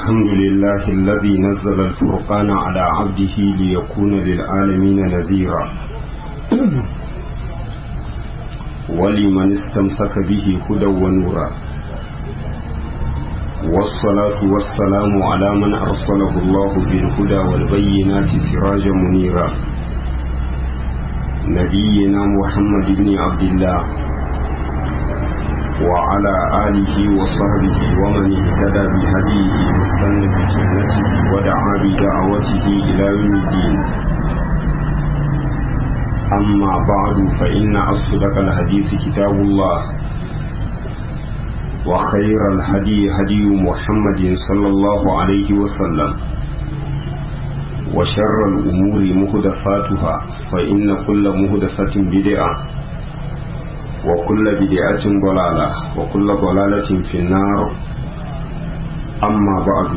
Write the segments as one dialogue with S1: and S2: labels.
S1: الحمد لله الذي نزل الفرقان على عبده ليكون للعالمين نذيرا ولمن استمسك به هدى ونورا والصلاة والسلام على من أرسله الله بالهدى والبينات سراجا منيرا نبينا محمد بن عبد الله وعلى آله وصحبه ومن اهتدى بهديه واستنى بسنته ودعا بدعوته إلى يوم الدين أما بعد فإن أصدق الحديث كتاب الله وخير الهدي هدي محمد صلى الله عليه وسلم وشر الأمور مهدفاتها فإن كل مهدفة بدعة وكل بدعة ضلالة وكل ضلالة في النار أما بعد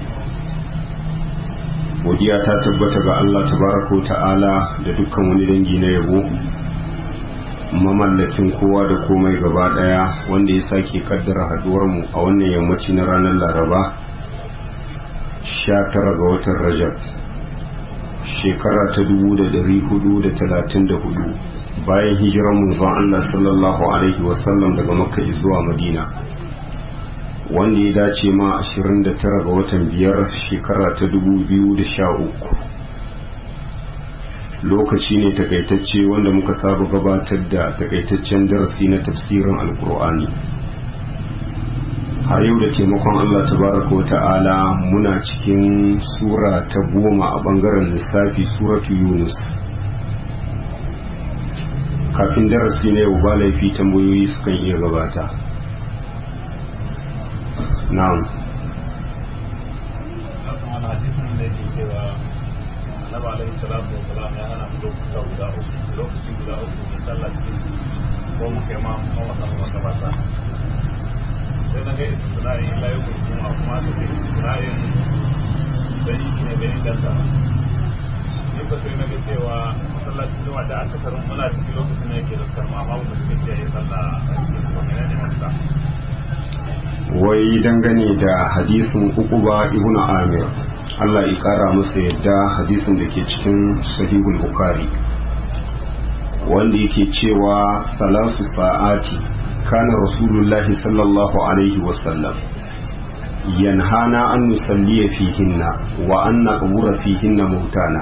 S1: godiya ta tabbata ga Allah tabaraka ta'ala da dukkan wani dangi na yabo mamallakin kowa da komai gaba daya wanda ya sake kaddara haduwar mu a wannan yammaci na ranar Laraba 19 ga watan Rajab shekara ta 1434 bayan hijirar manzon Allah sallallahu alaihi wasallam daga Makka zuwa Madina wanda ya dace ma 29 ga watan biyar shekara ta 2013 lokaci ne takaitacce wanda muka saba gabatar da takaitaccen darasi na tafsirin alkur'ani har yau da taimakon Allah tabaraka wa ta'ala muna cikin sura ta goma a bangaren lissafi suratu yunus kafin darasi na yau ba laifi tambayoyi sukan iya gabata na'am
S2: lokaci guda uku sun talla cikin ko mu kai ma mawata mawata sai na ga istisna'in illa yau kuma kuma ta ce istisna'in dan shi ne bai inganta ni ba sai na ga cewa masallacin zuwa da aka sarin muna cikin lokacin da yake da karma amma ba su ke yi sallah a cikin su ne ne mafita
S1: wai dangane da hadisin ukuba ibnu amir Allah ya kara masa yadda hadisin da ke cikin sahihul bukhari wanda yake cewa salasu sa'ati kana rasulullahi sallallahu alaihi wasallam yanhana an nusalliya fihinna wa an naqbura fihinna mautana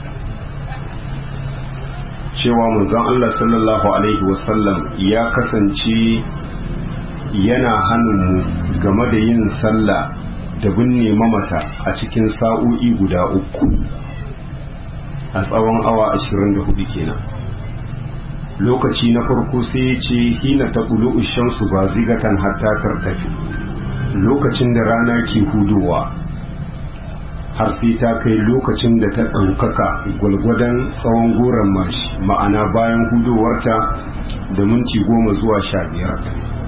S1: cewa manzon Allah sallallahu alaihi wasallam ya kasance yana hannunmu game da yin sallah da binne mamata a cikin sa'o'i guda uku a tsawon awa 24 kenan lokaci na farko sai ya ce hina ta ƙulu shamsu ba zigatan hatta tartafi lokacin da rana ke hudowa har sai ta kai lokacin da ta ɗaukaka gwalgwadon tsawon goron mashi ma'ana bayan hudowarta da minti goma zuwa sha biyar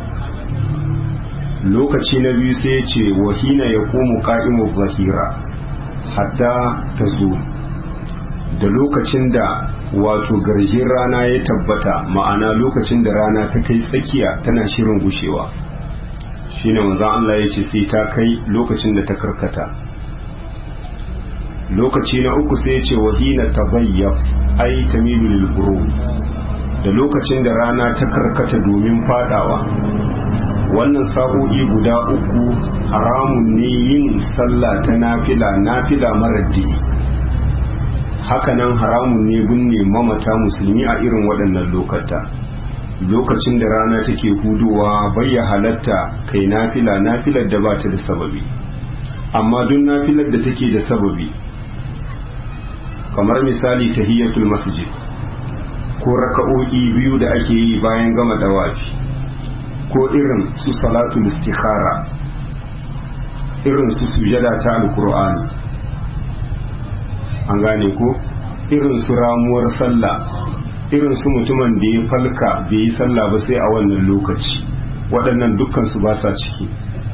S1: lokaci na biyu sai ce wahina ya komu ka'imu zahira hatta ta zo da lokacin da wato garjin rana ya tabbata ma'ana lokacin da rana ta kai tsakiya tana shirin gushewa shine manzon Allah ya ce sai ta kai lokacin da ta karkata lokaci na uku sai ce wahina tabayyaf ai tamilu lil da lokacin da rana ta karkata domin fadawa wannan sa'o'i guda uku haramun ne yin sallah ta nafila nafila marar digi hakanan haramun ne binne mamata musulmi a irin waɗannan lokata lokacin da rana take hudowa bayya halatta kai nafila nafilar da ba ta da sababi amma duk nafilar da take da sababi kamar misali tahiyatul masjid ko raka'o'i biyu da ake yi bayan gama dawafi ko irin su salatul istikhara irin su sujada ta alkur'ani an gane ko irin su ramuwar sallah irin su mutumin da ya falka bai yi sallah ba sai a wannan lokaci waɗannan dukkan su ba sa ciki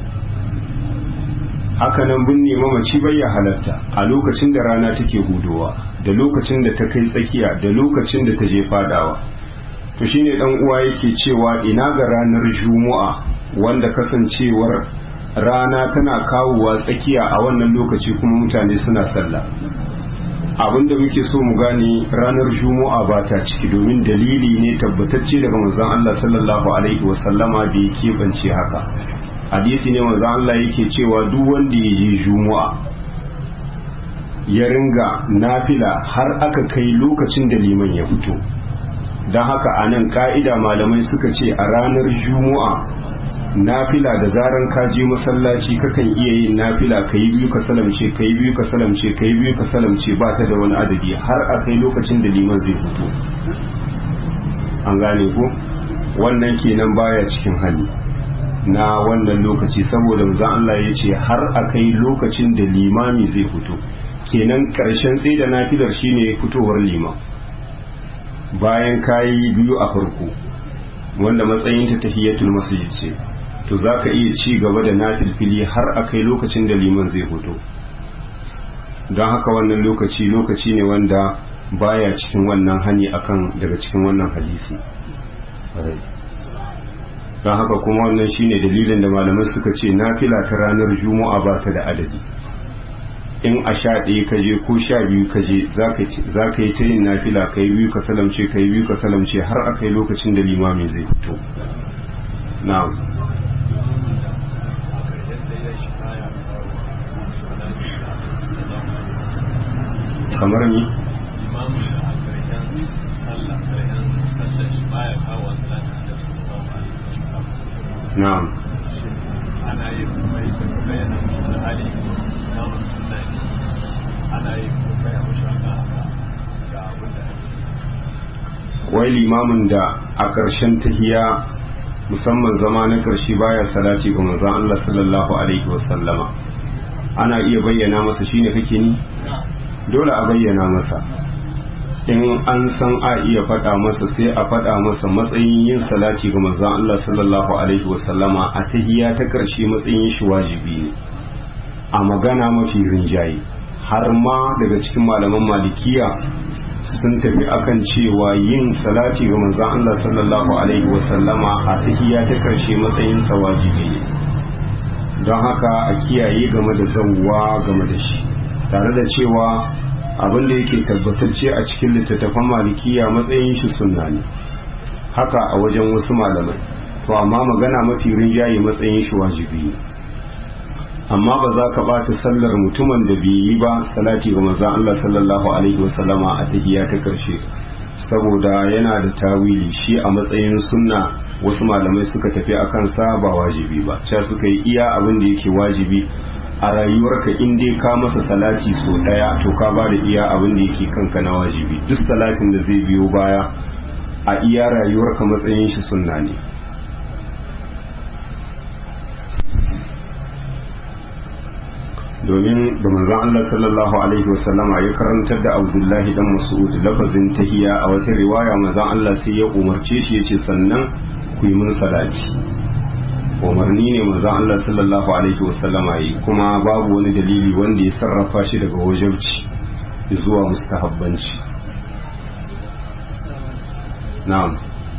S1: hakanan binne mamaci bai ya halatta a lokacin da rana take hudowa da lokacin da ta kai tsakiya da lokacin da ta je fadawa to shine dan uwa yake cewa ina ga ranar juma'a wanda kasancewar rana tana kawowa tsakiya a wannan lokaci kuma mutane suna sallah abinda muke so mu gane ranar juma'a ba ta ciki domin dalili ne tabbatacce daga manzon Allah sallallahu alaihi wasallama bai keɓance haka hadisi ne manzon Allah yake cewa duk wanda ya je juma'a ya ringa nafila har aka kai lokacin da liman ya fito don haka a nan ka'ida malamai suka ce a ranar juma'a nafila da zaran ka je masallaci kakan iya yin nafila ka yi biyu ka salamce ka yi biyu ka salamce ka yi biyu ka salamce ba ta da wani adadi har a kai lokacin da liman zai fito an gane ko wannan kenan baya cikin hali na wannan lokaci saboda manzon Allah ya ce har a kai lokacin da limami zai fito kenan karshen tsaye da nafilar shine fitowar liman bayan kayi biyu a farko wanda matsayin ta tahiyatul masjid ce to zaka iya ci gaba da nafilfili har a kai lokacin da liman zai fito don haka wannan lokaci lokaci ne wanda baya cikin wannan hani akan daga cikin wannan hadisi don haka kuma wannan shine dalilin da malamai suka ce nafila ta ranar juma'a ba ta da adadi in a sha ɗaya ka je ko sha biyu ka je za ka yi ta yin nafila ka yi biyu ka salamce ka yi biyu ka salamce har a kai lokacin da limami zai fito na'am kamar ni na'am
S2: ana yin mai tambaya na da hali namun suna ne ana yin tambaya mashi haka ga abin da ake
S1: wai limamin da a ƙarshen tahiya musamman zama na ƙarshe baya salati ga manzon Allah sallallahu alaihi wasallama ana iya bayyana masa shine kake ni dole a bayyana masa in an san a iya faɗa masa sai a faɗa masa matsayin yin salati ga manzon Allah sallallahu alaihi wasallama a tahiya ta ƙarshe matsayin shi wajibi ne a magana mafi rinjaye har ma daga cikin malaman malikiya sun tafi akan cewa yin salati ga manzon Allah sallallahu alaihi wasallama a tahiya ta ƙarshe matsayin sa wajibi ne don haka a kiyaye game da zawwa game da shi tare da cewa abin da yake tabbatacce a cikin littattafan malikiya matsayin shi sunna ne haka a wajen wasu malamai to amma magana mafi rinjaye matsayin shi wajibi ne amma ba za ka bata sallar mutumin da bai yi ba salati ga manzon Allah sallallahu alaihi wasallama a tahiyya ta karshe saboda yana da tawili shi a matsayin sunna wasu malamai suka tafi akan sa ba wajibi ba cewa suka yi iya abin da yake wajibi a rayuwarka in dai ka masa salati so daya to ka ba da iya abin da yake kanka na wajibi duk salatin da zai biyo baya a iya rayuwarka matsayin shi sunna ne domin da manzon Allah sallallahu alaihi wasallama ya karantar da Abdullahi dan Mas'ud lafazin tahiya a wata riwaya manzon Allah sai ya umarce shi yace sannan ku yi mun salati umarni ne manzon Allah sallallahu alaihi wasallama yi kuma babu wani dalili wanda ya sarrafa shi daga wajibci zuwa mustahabbanci na'am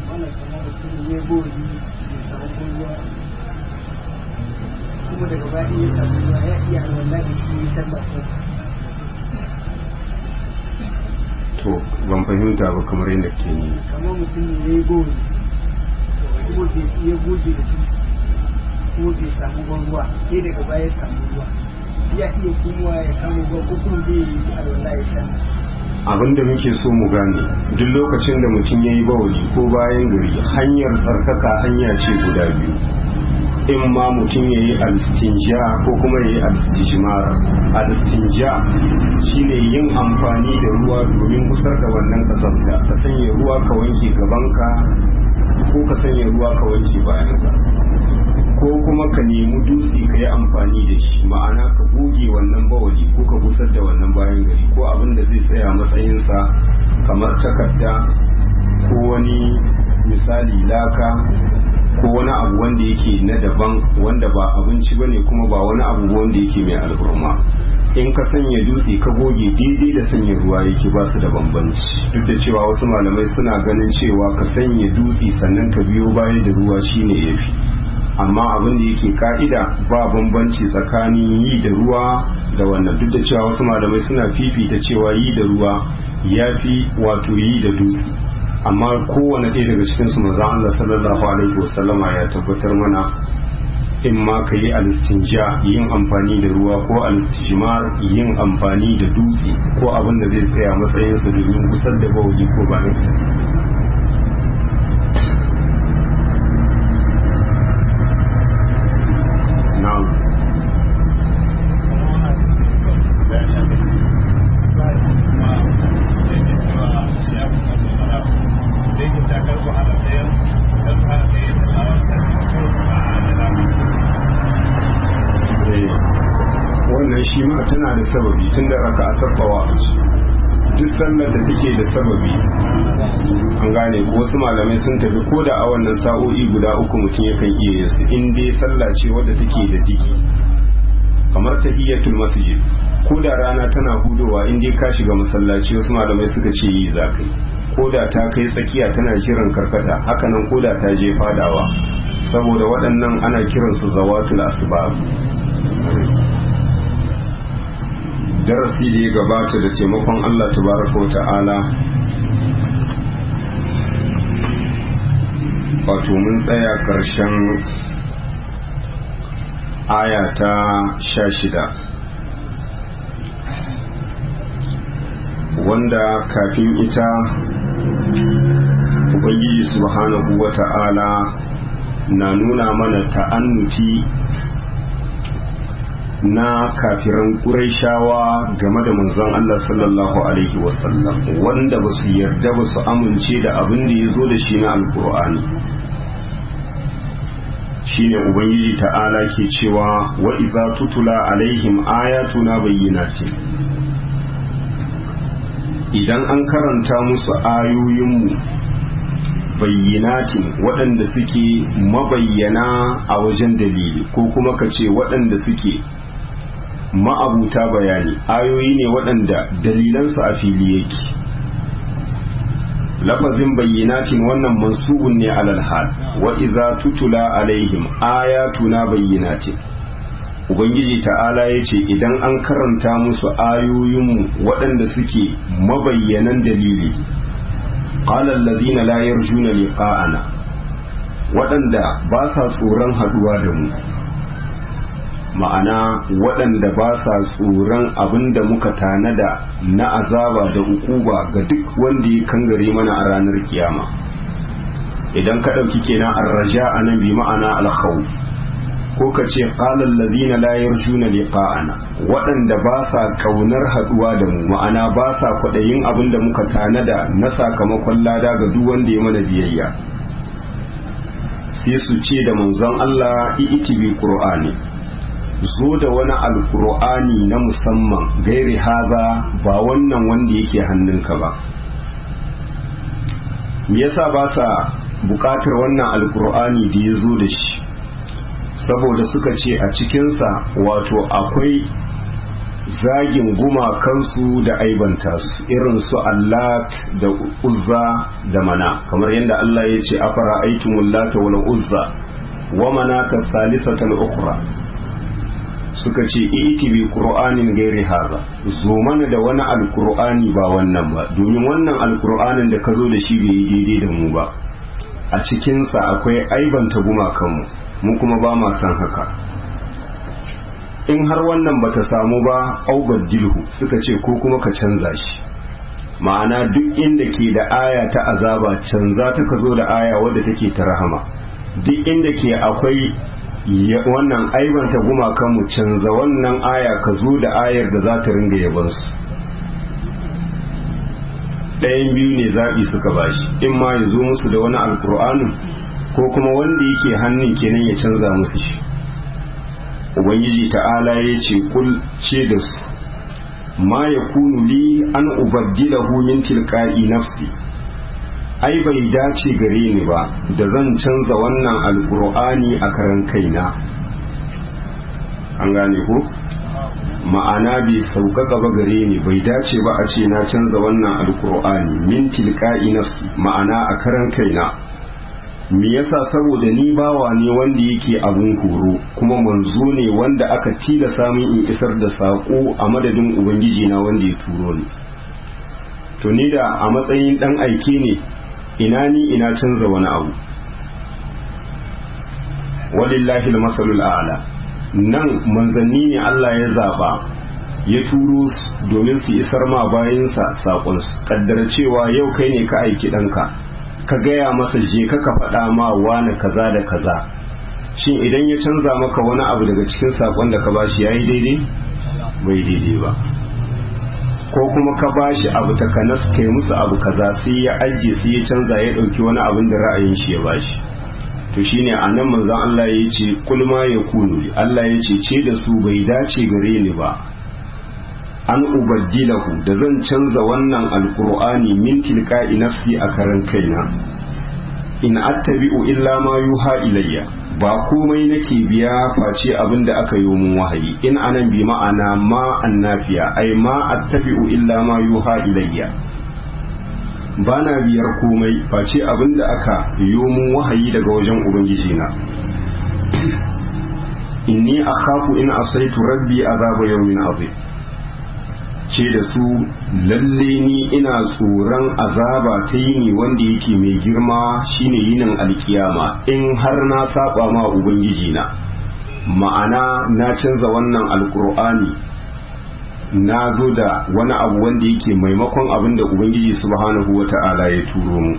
S3: kuma daga baya ya samu ruwa ya iya alwala da shi ya tabbata
S1: to ban fahimta ba kamar yadda ke ni
S3: kamar mutum ne ya yi gori kuma bai ya goge da tusi kuma bai samu ban ruwa sai daga baya ya samu ruwa ya iya kuma ya kama ruwa ko kuma bai yi alwala ya sha
S1: abin da muke so mu gane duk lokacin da mutum ya yi bawali ko bayan gari hanyar tsarkaka hanya ce guda biyu in ma mutum ya yi alistinja ko kuma ya yi alistijimar alistinja shine yin amfani da ruwa domin kusar da wannan kazanta ka sanya ruwa ka wanke gabanka ko ka sanya ruwa ka wanke bayanka ko kuma ka nemi dutse ka yi amfani da shi ma'ana ka goge wannan bawali ko ka gusar da wannan bayan gari ko abin da zai tsaya matsayinsa kamar takarda ko wani misali laka ko wani abu wanda yake na daban wanda ba abinci bane kuma ba wani abu wanda yake mai alhurma in ka sanya dutse ka goge daidai da sanya ruwa yake ba su da bambanci duk da cewa wasu malamai suna ganin cewa ka sanya dutse sannan ka biyo baya da ruwa shine yafi amma abin da yake ka'ida ba bambanci tsakanin yi da ruwa da wannan duk da cewa wasu malamai suna fifita cewa yi da ruwa ya fi wato yi da dutse amma kowane ɗaya daga cikinsu maza Allah sallallahu alaihi wasallama ya tabbatar mana in ma ka yi alistinja yin amfani da ruwa ko alistijmar yin amfani da dutse ko abin da zai tsaya matsayinsa domin kusar da bawuli ko ba na'am wannan shi ma tana da sababi tun da raka a tabbawa duk sallar da take da sababi an gane ko wasu malamai sun tafi ko da a wannan sa'o'i guda uku mutum yakan iya yin su in dai sallah ce wadda take da diki kamar tahiyatul masjid ko da rana tana hudowa in dai ka shiga masallaci wasu malamai suka ce yi za kai ko da ta kai tsakiya tana kiran karkata hakanan ko da ta je fadawa saboda waɗannan ana kiransu zawatul asbab darasi da ya gabata da taimakon Allah tabaraka wa ta'ala wato mun tsaya ƙarshen aya ta sha shida wanda kafin ita ubangiji subhanahu wa ta'ala na nuna mana ta'annuti na kafiran ƙuraishawa game da manzon Allah sallallahu Alaihi wasallam wanda ba su yarda ba su amince da abin da ya zo da shi na alkur'ani shine ubangiji ta'ala ke cewa wa idza tutula alaihim ayatuna bayyinatin idan an karanta musu ayoyinmu bayyinatin waɗanda suke mabayyana a wajen dalili ko kuma ka ce waɗanda suke ma'abuta bayani ayoyi ne waɗanda dalilansu a fili yake lafazin bayyinatin wannan mansubun ne alal hal wa idza tutula alaihim ayatuna bayyinatin ubangiji ta'ala ya ce idan an karanta musu ayoyinmu waɗanda suke mabayyanan dalili qala allazina la yarjuna liqa'ana waɗanda ba sa tsoron haɗuwa da mu ma'ana waɗanda ba sa tsoron abin da muka tanada na azaba da ukuba ga duk wanda ya kangare mana a ranar kiyama idan ka ɗauki kenan arraja a nan bi ma'ana alkhawf ko ka ce ƙalar lazina la yarjuna liqa'ana waɗanda ba sa ƙaunar haɗuwa da mu ma'ana ba sa kwaɗayin abin da muka tanada na sakamakon lada ga duk wanda ya mana biyayya sai su ce da manzon Allah i'iti bi qur'ani zo da wani alkur'ani na musamman gairi haza ba wannan wanda yake hannunka ba me yasa ba sa bukatar wannan alkur'ani da ya zo da shi saboda suka ce a cikinsa wato akwai zagin gumakansu da aibanta su irin su allat da uzza da mana kamar yadda Allah ya ce afara aitumul lata wal uzza wa manata salisatal ukhra suka ce iti bi qur'anin gairi haza zo mana da wani alqur'ani ba wannan ba domin wannan alqur'anin da ka zo da shi bai yi daidai da mu ba a cikinsa akwai aibanta gumakanmu mu kuma ba ma san haka in har wannan bata samu ba aubar jilhu suka ce ko kuma ka canza shi ma'ana duk inda ke da aya ta azaba canza ta ka zo da aya wadda take ta rahama duk inda ke akwai wannan aibanta gumakanmu canza wannan aya ka zo da ayar da za ta ringa yabansu ɗayan biyu ne zaɓi suka bashi in ma ya zo musu da wani alkur'anin ko kuma wanda yake hannun kenan ya canza musu shi ubangiji ta'ala ya ce kul ce da su ma ya kunu li an ubaddilahu min tilqa'i nafsi ai bai dace gare ni ba da zan canza wannan alkur'ani a karan kaina an gane ko ma'ana bai sauƙaƙa ba gare ni bai dace ba a ce na canza wannan alkur'ani min tilqa'i nafsi ma'ana a karan kaina me yasa saboda ni bawa ne wanda yake abun horo kuma manzo ne wanda aka tilasa min in isar da saƙo a madadin ubangiji na wanda ya turo ni to ni da a matsayin dan aike ne ina ni ina canza wani abu walillahi almasalul a'la nan manzanni ne Allah ya zaba ya turo domin su isar ma bayansa saƙon su kaddara cewa yau kai ne ka aiki ɗanka ka gaya masa je ka ka faɗa ma wani kaza da kaza shin idan ya canza maka wani abu daga cikin saƙon da ka bashi yayi daidai bai daidai ba ko kuma ka bashi abu ta kanas kai musu abu kaza sai ya ajiye sai ya canza ya ɗauki wani abin da ra'ayin shi ya bashi to shine a nan manzon Allah ya ce kulma ya kunu Allah ya ce ce da su bai dace gare ni ba an ubaddilahu da zan canza wannan alkur'ani min tilka'i nafsi a karan kaina in attabi'u illa ma yuha ilayya ba komai nake biya face abin da aka yi mun wahayi in anan bi ma'ana ma annafiya ai ma attabi'u illa ma yuha ilayya bana biyar komai face abin da aka yi mun wahayi daga wajen ubangiji na inni akhafu in asaitu rabbi azaba yawmin azim ce da su lalle ni ina tsoron azaba ta yini wanda yake mai girma shine yinin alkiyama in har na saba ma ubangiji na ma'ana na canza wannan alkur'ani na zo da wani abu wanda yake maimakon abin da ubangiji subhanahu wata'ala ya turo mu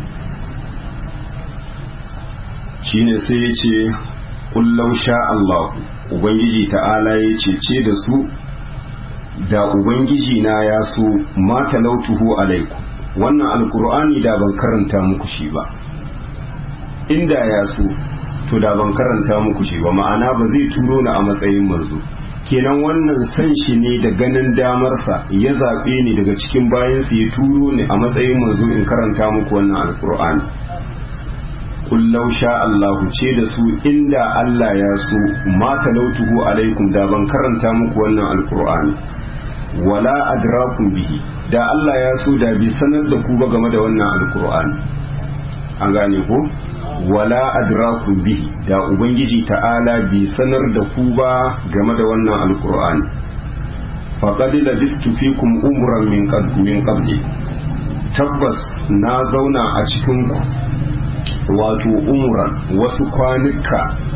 S1: shine sai ya ce kullau sha Allah ubangiji ta'ala ya ce ce da su da ubangiji na ya so ma talautuhu alaiku wannan alkur'ani da ban karanta muku shi ba inda ya so to da ban karanta muku shi ba ma'ana ba zai turo ni a matsayin manzo kenan wannan san shi ne da ganin damarsa ya zaɓe ni daga cikin bayansa ya turo ni a matsayin manzo in karanta muku wannan alkur'ani kullau sha Allahu ce da su inda Allah ya so ma talautuhu alaikum da ban karanta muku wannan alkur'ani wala adrakum bihi da Allah ya so da bi sanar da ku ba game da wannan alkur'ani an gane ko wala adrakum bihi da ubangiji ta'ala bi sanar da ku ba game da wannan alkur'ani faqad labistu fikum umran min min qabli tabbas na zauna a cikin ku wato umran wasu kwanuka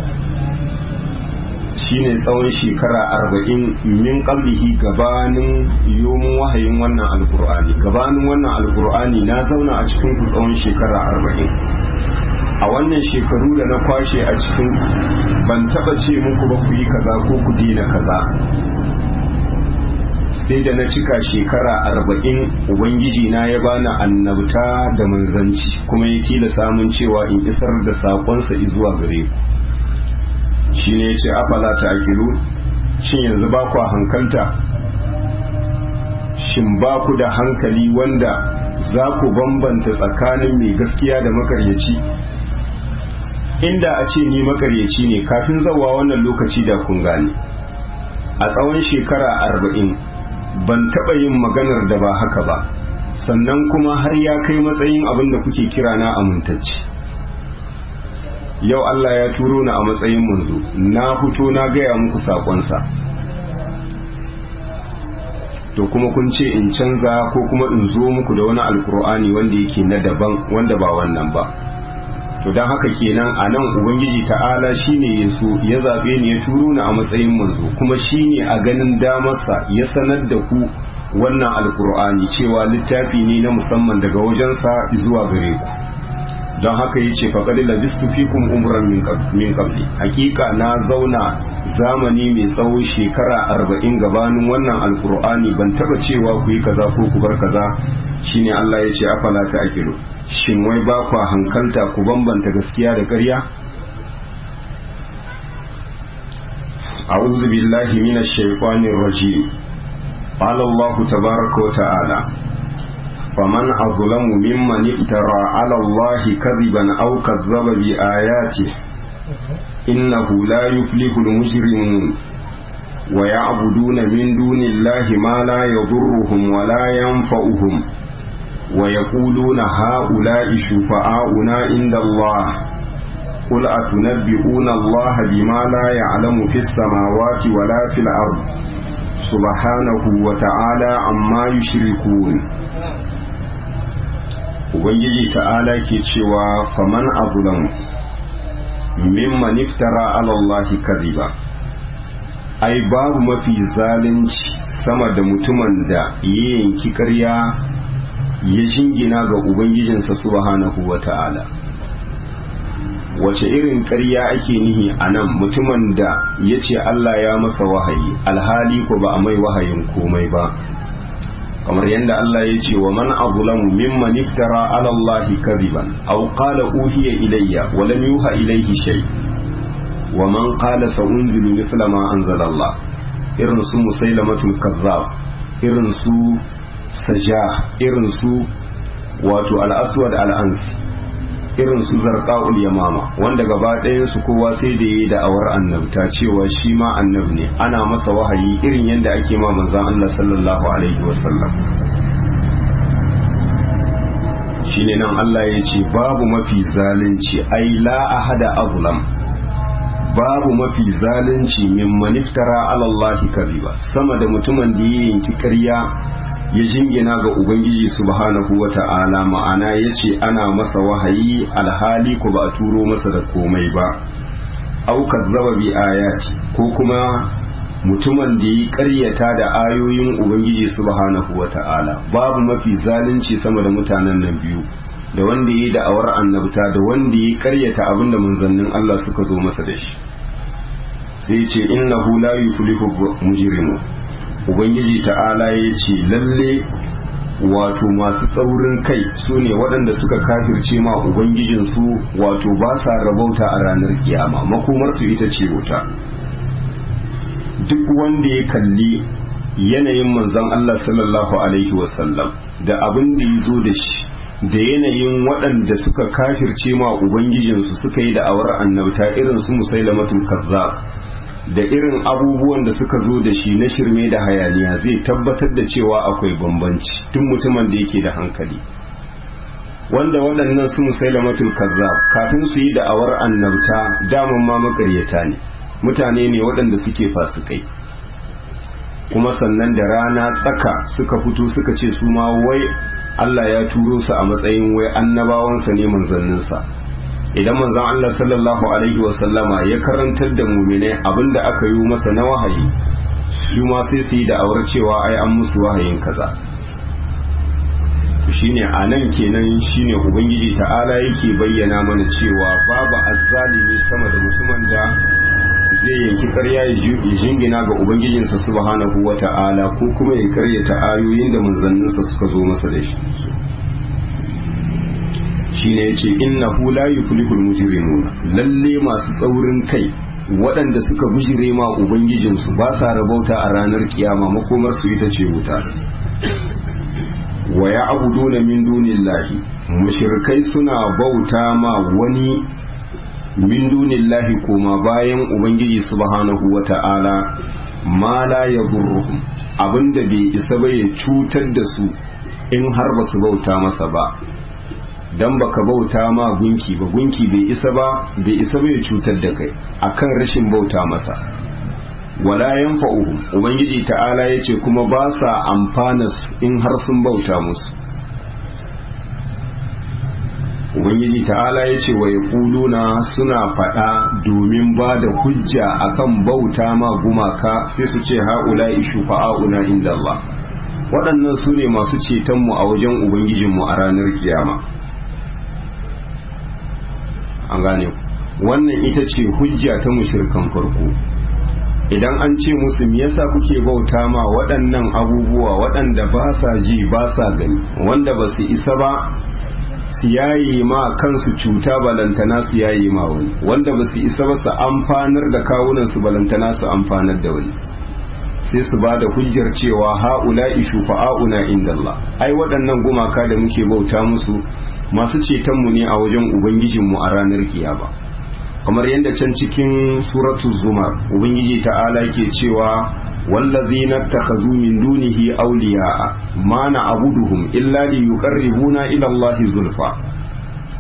S1: shine tsawon shekara arba'in min qablihi gabanin yomin wahayin wannan alkur'ani gabanin wannan alkur'ani na zauna a cikin ku tsawon shekara arba'in a wannan shekaru da na kwashe a cikin ban taba ce muku ba ku yi kaza ko ku dina kaza sai da na cika shekara arba'in ubangiji na ya bani annabta da manzanci kuma ya tila samun cewa in isar da saƙonsa zuwa gare ku shi ne ya ce afala ta akilu shin yanzu ba ku hankalta shin ba ku da hankali wanda za ku bambanta tsakanin mai gaskiya da makaryaci inda a ce ni makaryaci ne kafin zawa wannan lokaci da kun gane a tsawon shekara arba'in ban taɓa yin maganar da ba haka ba sannan kuma har ya kai matsayin abin da kuke kira na amintacci yau Allah ya turo ni a matsayin manzo na fito na gaya muku sakonsa to kuma kun ce in canza ko kuma in zo muku da wani alkur'ani wanda yake na daban wanda ba wannan ba to don haka kenan a nan ubangiji ta'ala shine ya so ya zaɓe ni ya turo ni a matsayin manzo kuma shine a ganin damarsa ya sanar da ku wannan alkur'ani cewa littafi ne na musamman daga wajensa zuwa gare ku don haka ya ce faƙaɗi labistu fikum umran min qabli hakika na zauna zamani mai tsawo shekara arba'in gabanin wannan alkur'ani ban taɓa cewa ku yi kaza ko ku bar kaza shine Allah ya ce afala ta akilu shin wai ba ku hankalta ku bambanta gaskiya da ƙarya أعوذ بالله من الشيطان الرجيم قال الله تبارك وتعالى فمن أظلم ممن افترى على الله كذبا أو كذب بآياته إنه لا يفلح المجرمون ويعبدون من دون الله ما لا يضرهم ولا ينفعهم ويقولون هؤلاء شفعاؤنا عند الله قل أتنبئون الله بما لا يعلم في السماوات ولا في الأرض سبحانه وتعالى عما يشركون Ubangiji ta'ala ke cewa faman abulan mimman iftara alallahi kadhiba ai babu mafi zalunci sama da mutumin da ya yanki ƙarya ya jingina ga Ubangijinsa subhanahu wa ta'ala wace irin ƙarya ake nihi a nan mutumin da ya ce Allah ya masa wahayi alhali ko ba a mai wahayin komai ba kamar yadda Allah ya ce wa man azlamu mimman iftara ala Allah kadiban aw qala uhiya ilayya wa lam yuha ilayhi shay wa man qala sa unzilu mithla ma anzala Allah irin su musailamatul kazzab irin su sajah irin su wato al-aswad al-ansi irin su zarqa'ul yamama wanda gaba ɗayan su kowa sai da yi da'awar annabta cewa shi ma annab ne ana masa wahayi irin yadda ake ma manzon Allah sallallahu alaihi wasallam shine nan Allah ya ce babu mafi zalunci ai la ahada azlam babu mafi zalunci min maniftara ala Allah kariba sama da mutumin da ya yanki ƙarya ya jingina ga ubangiji subhanahu wa ta'ala ma'ana ya ce ana masa wahayi alhali ko ba a turo masa da komai ba aukar zaba bi ayati ko kuma mutumin da ya karyata da ayoyin ubangiji subhanahu wa ta'ala babu mafi zalunci sama da mutanen nan biyu da wanda ya yi da'awar annabta da wanda ya karyata abinda manzannin Allah suka zo masa da shi sai ce innahu la yuflihu mujrimu ubangiji ta'ala ya ce lalle wato masu tsaurin kai su ne waɗanda suka kafirce ma ubangijinsu wato ba sa rabauta a ranar kiyama makomarsu ita ce wuta duk wanda ya kalli yanayin manzon Allah sallallahu alaihi wasallam da abin da ya zo da shi da yanayin waɗanda suka kafirce ma ubangijinsu suka yi da'awar annabta irin su musailamatul kazzab da irin abubuwan da suka zo da shi na shirme da hayaniya zai tabbatar da cewa akwai bambanci tun mutumin da yake da hankali wanda waɗannan su musailamatul kazzab kafin su yi da'awar annabta daman ma makaryata ne mutane ne waɗanda suke fasikai kuma sannan da rana tsaka suka fito suka ce su ma wai Allah ya turo su a matsayin wai annabawansa ne manzanninsa idan manzon Allah sallallahu alaihi wasallama ya karantar da muminai abinda aka yi masa na wahayi su ma sai su yi da'awar cewa ai an musu wahayin kaza shine a nan kenan shine ubangiji ta'ala yake bayyana mana cewa babu azzalimi sama da mutumin da zai yanki karya ya jingina ga ubangijinsa subhanahu wa ta'ala ko kuma ya karyata ayoyin da manzanninsa suka zo masa da shi shine yace innahu la yuflihul mujrimun lalle masu tsaurin kai waɗanda suka bujire ma ubangijinsu ba sa rabauta a ranar kiyama makomar su ita ce wuta wa ya'buduna min dunillahi mushrikai suna bauta ma wani min dunillahi koma bayan ubangiji subhanahu wata'ala ma la yadurruhum abinda bai isa ba ya cutar da su in har ba su bauta masa ba dan baka bauta ma gunki ba gunki bai isa ba bai isa ba ya cutar da kai akan rashin bauta masa wala yanfa'uhum ubangiji ta'ala yace kuma ba sa amfana in har sun bauta musu ubangiji ta'ala ya ce wa yaquluna suna faɗa domin ba da hujja akan bauta ma gumaka sai su ce haula shufa'auna inda Allah waɗannan su ne masu cetonmu a wajen ubangijinmu a ranar kiyama an gane wannan ita ce hujja ta mushirkan farko idan an ce musu me yasa kuke bauta ma waɗannan abubuwa waɗanda ba sa ji ba sa gani wanda ba su isa ba su yayi ma kansu cuta balantana su yayi ma wani wanda ba su isa ba su amfanar da kawunan su balantana su amfanar da wani sai su ba da hujjar cewa ha'ula'i shufa'auna inda Allah ai waɗannan gumaka da muke bauta musu masu cetonmu ne a wajen ubangijinmu a ranar kiyama kamar yadda can cikin suratul zumar ubangiji ta'ala ke cewa wallazina takhazu min dunihi awliya'a ma na'buduhum illa liyuqarribuna ila Allah zulfa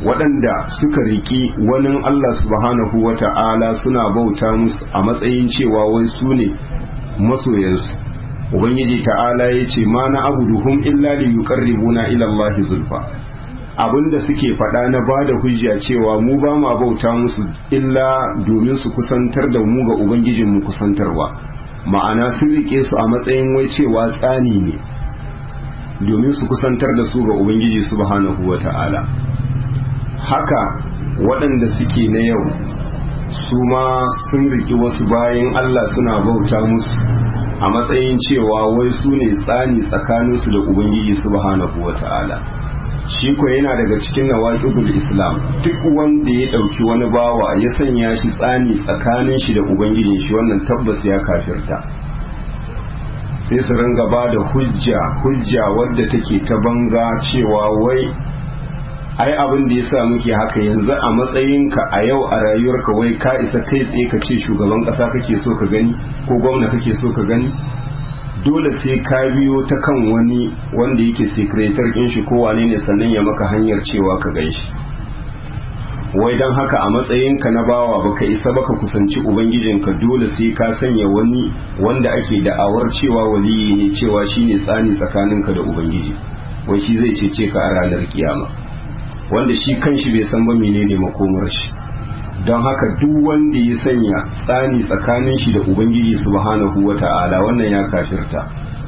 S1: waɗanda suka riki wani Allah subhanahu wa ta'ala suna bauta musu a matsayin cewa wai su ne masoyansu ubangiji ta'ala ya ce ma na abuduhum illa li yuqarribuna ila Allah zulfa abinda suke faɗa na ba da hujja cewa mu ba ma bauta musu illa domin su kusantar da mu ga ubangijinmu kusantarwa ma'ana sun rike su a matsayin wai cewa tsani ne domin su kusantar da su ga ubangiji subhanahu wa ta'ala haka waɗanda suke na yau su ma sun riki wasu bayan Allah suna bauta musu a matsayin cewa wai su ne tsani tsakaninsu da ubangiji subhanahu wa ta'ala shi ko yana daga cikin nawaqidul islam duk wanda ya ɗauki wani bawa ya sanya shi tsani tsakanin shi da ubangijin shi wannan tabbas ya kafirta sai su ringa ba da hujja hujja wadda take ta banza cewa wai ai abin da ya sa muke haka yanzu a matsayinka a yau a rayuwarka wai ka isa kai tsaye ka ce shugaban kasa kake so ka gani ko gwamna kake so ka gani dole sai ka biyo ta kan wani wanda yake sekretar ɗin shi ko wane ne sannan ya maka hanyar cewa ka gan shi wai don haka a matsayinka na bawa baka isa baka kusanci ubangijinka dole sai ka sanya wani wanda ake da'awar cewa waliyi ne cewa shine tsani tsakaninka da ubangiji wai shi zai cece ka a ranar kiyama wanda shi kanshi bai san ba menene makomar shi don haka duk wanda ya sanya tsani tsakanin shi da ubangiji subhanahu wata'ala wannan ya kafirta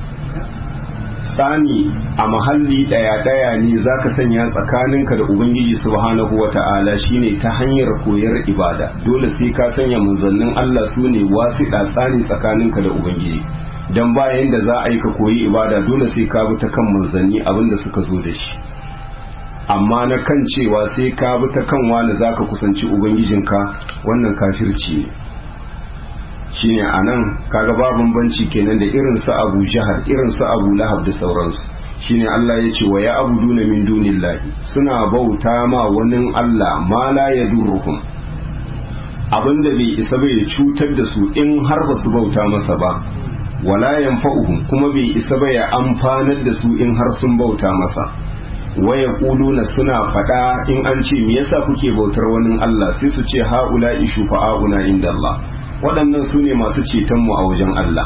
S1: tsani a mahalli daya daya ne zaka sanya tsakaninka da ubangiji subhanahu wata'ala shine ta hanyar koyar ibada dole sai ka sanya manzannin Allah su ne wasiɗa tsani tsakaninka da ubangiji dan bayan da za a yi ka koyi ibada dole sai ka bi ta kan manzanni abinda suka zo da shi amma na kan cewa sai ka bi ta kan wani za ka kusanci ubangijinka wannan kafirci ne shine a nan kaga ba bambanci kenan da irin su abu jahar irin su abu lahab da sauransu shine Allah ya ce wa ya abuduna min dunillahi suna bauta ma wani Allah ma la yadurruhum abinda bai isa bai cutar da su in har ba su bauta masa ba wala yanfa'uhum kuma bai isa bai amfanar da su in har sun bauta masa waya na suna faɗa in an ce me yasa kuke bautar wani Allah sai su ce haula ishu fa'auna inda Allah waɗannan su ne masu cetonmu a wajen Allah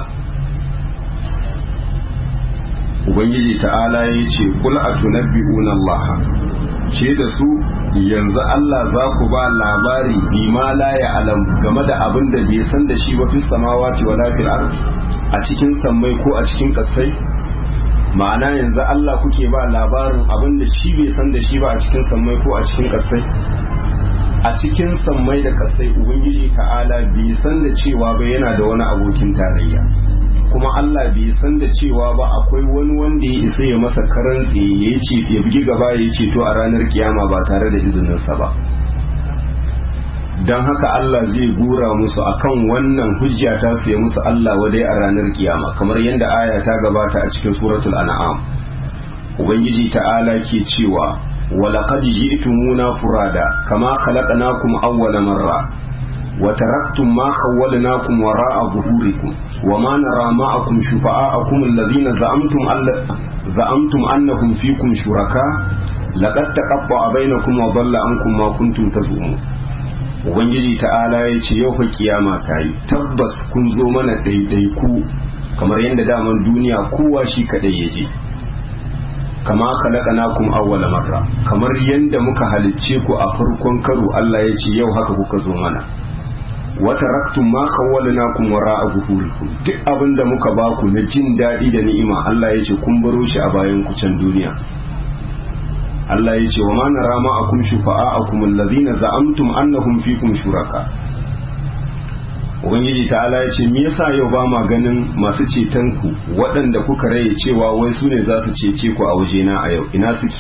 S1: Ubangiji ta'ala ya ce kul a tunabbi'una Allah ce da su yanzu Allah za ku ba labari bima la ya alam game da abin da bai san da shi ba fi samawati wala fil ard a cikin sammai ko a cikin kasai ma'ana yanzu Allah kuke ba labarin abin da shi bai san da shi ba a cikin sammai ko a cikin kasai a cikin sammai da kasai ubangiji ta'ala bai san da cewa ba yana da wani abokin tarayya kuma Allah bai san da cewa ba akwai wani wanda ya isa ya masa karan tsaye ya ce ya bugi gaba ya ce to a ranar kiyama ba tare da izininsa ba don haka Allah zai gura musu akan wannan hujja ta su ya musu Allah wadai a ranar kiyama kamar yadda aya ta gabata a cikin suratul an'am ubangiji ta'ala ke cewa walaqad ji'tumuna furada kama khalaqnakum awwala marra wa taraktum ma khawwalnakum wara'a zuhurikum wama nara ma'akum shufa'akum alladhina za'amtum za'amtum annahum fikum shuraka laqad taqatta'a bainakum wa dhalla ankum ma kuntum tazumun ubangiji ta'ala ya ce yau fa kiyama ta yi tabbas kun zo mana ɗaiɗaiku kamar yadda daman duniya kowa shi kaɗai ya je kama khalaqnakum awwala marra kamar yadda muka halicce ku a farkon karo Allah ya ce yau haka kuka zo mana wa taraktum ma khawwalnakum wara'a zuhurikum duk abin da muka baku na jin daɗi da ni'ima Allah ya ce kun baro shi a bayan ku can duniya Allah ya ce wa ma nara ma'akum shufa'akum allazina za'amtum annahum fikum shuraka Ubangiji ta'ala ya ce me yasa yau ba ma ganin masu ceton ku waɗanda kuka raye cewa wai su ne za su cece ku a wajena a yau ina suke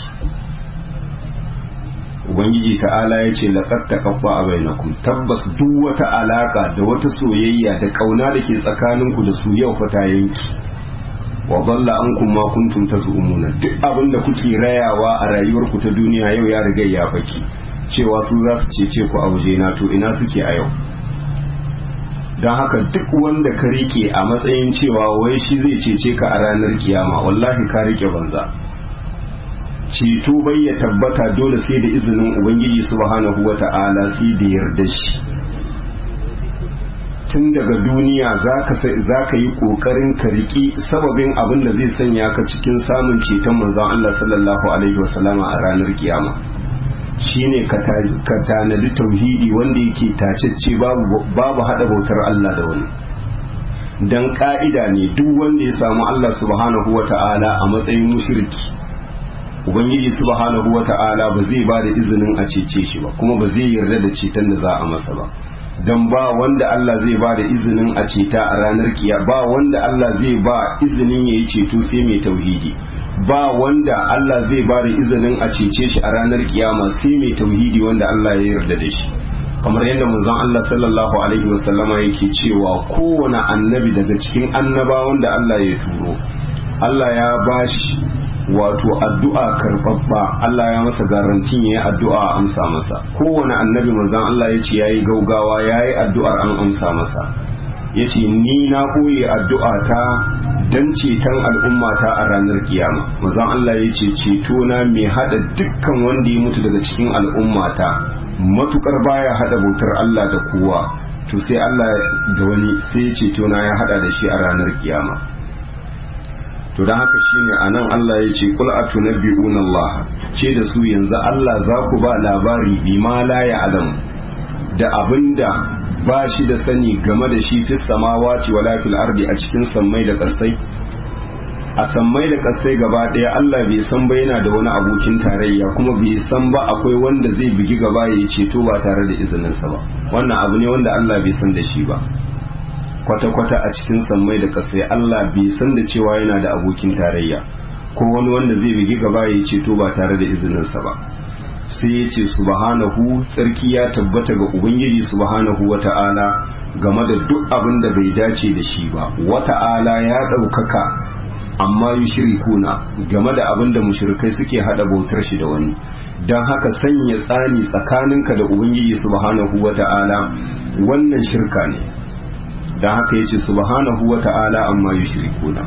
S1: Ubangiji ta'ala ya ce laqad taqaffa a bainakum tabbas duk wata alaka da wata soyayya da kauna da ke tsakaninku da su yau fa ta yanki wa dalla ankum ma kuntum tazumuna duk abin da kuke rayawa a rayuwarku ta duniya yau ya riga ya faki cewa su za su cece ku a waje na to ina suke a yau don haka duk wanda ka rike a matsayin cewa wai shi zai cece ka a ranar kiyama wallahi ka rike banza ceto bai ya tabbata dole sai da izinin ubangiji subhanahu wata'ala sai da yarda shi tun daga duniya za ka yi ƙoƙarin ka riƙi sababin abin da zai sanya ka cikin samun ceton manzon Allah sallallahu alaihi wasallama a ranar kiyama shine ka tanadi tauhidi wanda yake tacecce babu hada bautar Allah da wani dan ka'ida ne duk wanda ya samu Allah subhanahu wata'ala a matsayin mushriki ubangiji subhanahu wata'ala ba zai ba da izinin a cece shi ba kuma ba zai yarda da ceton da za a masa ba don ba wanda Allah zai ba da izinin a ceta a ranar kiya ba wanda Allah zai ba izinin ya yi ceto sai mai tauhidi ba wanda Allah zai ba da izinin a cece shi a ranar kiyama sai mai tauhidi wanda Allah ya yarda da shi kamar yadda manzon Allah sallallahu alaihi wasallama yake cewa kowane annabi daga cikin annabawan da Allah ya turo Allah ya bashi wato addu'a karɓaɓɓa Allah ya masa garantin ya yi addu'a a amsa masa kowane annabi manzon Allah ya ce ya yi gaugawa ya yi addu'ar an amsa masa ya ce ni na ɓoye addu'a ta don ceton al'ummata a ranar kiyama manzon Allah ya ce ceto na mai haɗa dukkan wanda ya mutu daga cikin al'ummata matukar baya haɗa bautar Allah da kowa to sai Allah da wani sai ceto na ya haɗa da shi a ranar kiyama to don haka shine anan Allah ya ce kul atunabbi'una Allah ce da su yanzu Allah za ku ba labari bima la ya'lam da abinda ba shi da sani game da shi fis samawati wala fil ardi a cikin sammai da kasai a sammai da kasai gaba daya Allah bai san ba yana da wani abokin tarayya kuma bai san ba akwai wanda zai bugi gaba ya ceto ba tare da izininsa ba wannan abu ne wanda Allah bai san da shi ba kwata-kwata a cikin sammai da kasai Allah bai san da cewa yana da abokin tarayya ko wani wanda zai bigi gaba ya ceto ba tare da izininsa ba sai ya ce subhanahu tsarki ya tabbata ga ubangiji subhanahu wata'ala game da duk abin da bai dace da shi ba wata'ala ya ɗaukaka amma yushrikuna game da abin da mushrikai suke hada bautar shi da wani don haka sanya tsani tsakaninka da ubangiji subhanahu wata'ala wannan shirka ne don haka ya ce subhanahu wa ta'ala amma yi shirikuna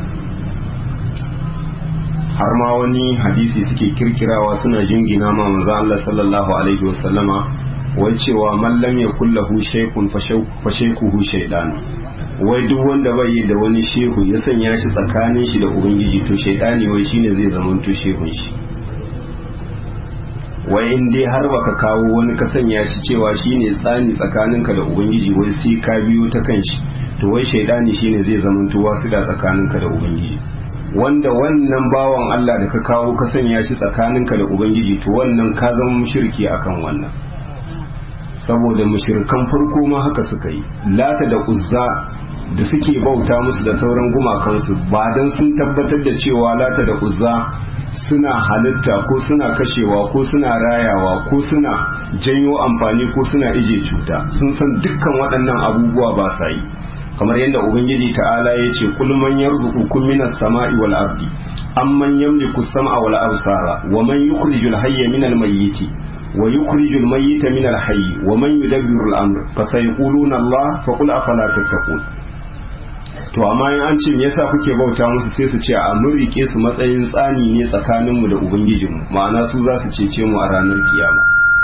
S1: har ma wani hadisi suke kirkirawa suna jingina ma manzo Allah sallallahu alaihi wasallama wai cewa mallam ya kullahu shaykun fa shaykhuhu shaydan wai duk wanda bai yi da wani shehu ya sanya shi tsakanin shi da ubangiji to shaydani wai shine zai zama to shehun shi wai in dai har baka kawo wani ka sanya shi cewa shine tsani tsakaninka da ubangiji wai sai ka biyo ta kanshi to wai shaidani shine zai zama tuwa su da tsakaninka da ubangiji wanda wannan bawan Allah da ka kawo ka sanya shi tsakaninka da ubangiji to wannan ka zama mushriki akan wannan saboda mushrikan farko ma haka suka yi lata da uzza da suke bauta musu da sauran gumakansu ba dan sun tabbatar da cewa lata da uzza suna halitta ko suna kashewa ko suna rayawa ko suna janyo amfani ko suna ije cuta sun san dukkan waɗannan abubuwa ba sa yi kamar yadda ubangiji ta'ala ya ce kul man yarzuqukum minas sama'i wal ardi amman yamliku sam'a wal absara wa man yukhrijul hayya minal mayyiti wa yukhrijul mayyita minal hayyi wa man yudabbiru al amr fa sayquluna Allah fa qul afala tattaqun to amma in an ce me yasa kuke bauta musu sai su ce a mun rike su matsayin tsani ne tsakaninmu da ubangijinmu ma'ana su za su cece mu a ranar kiyama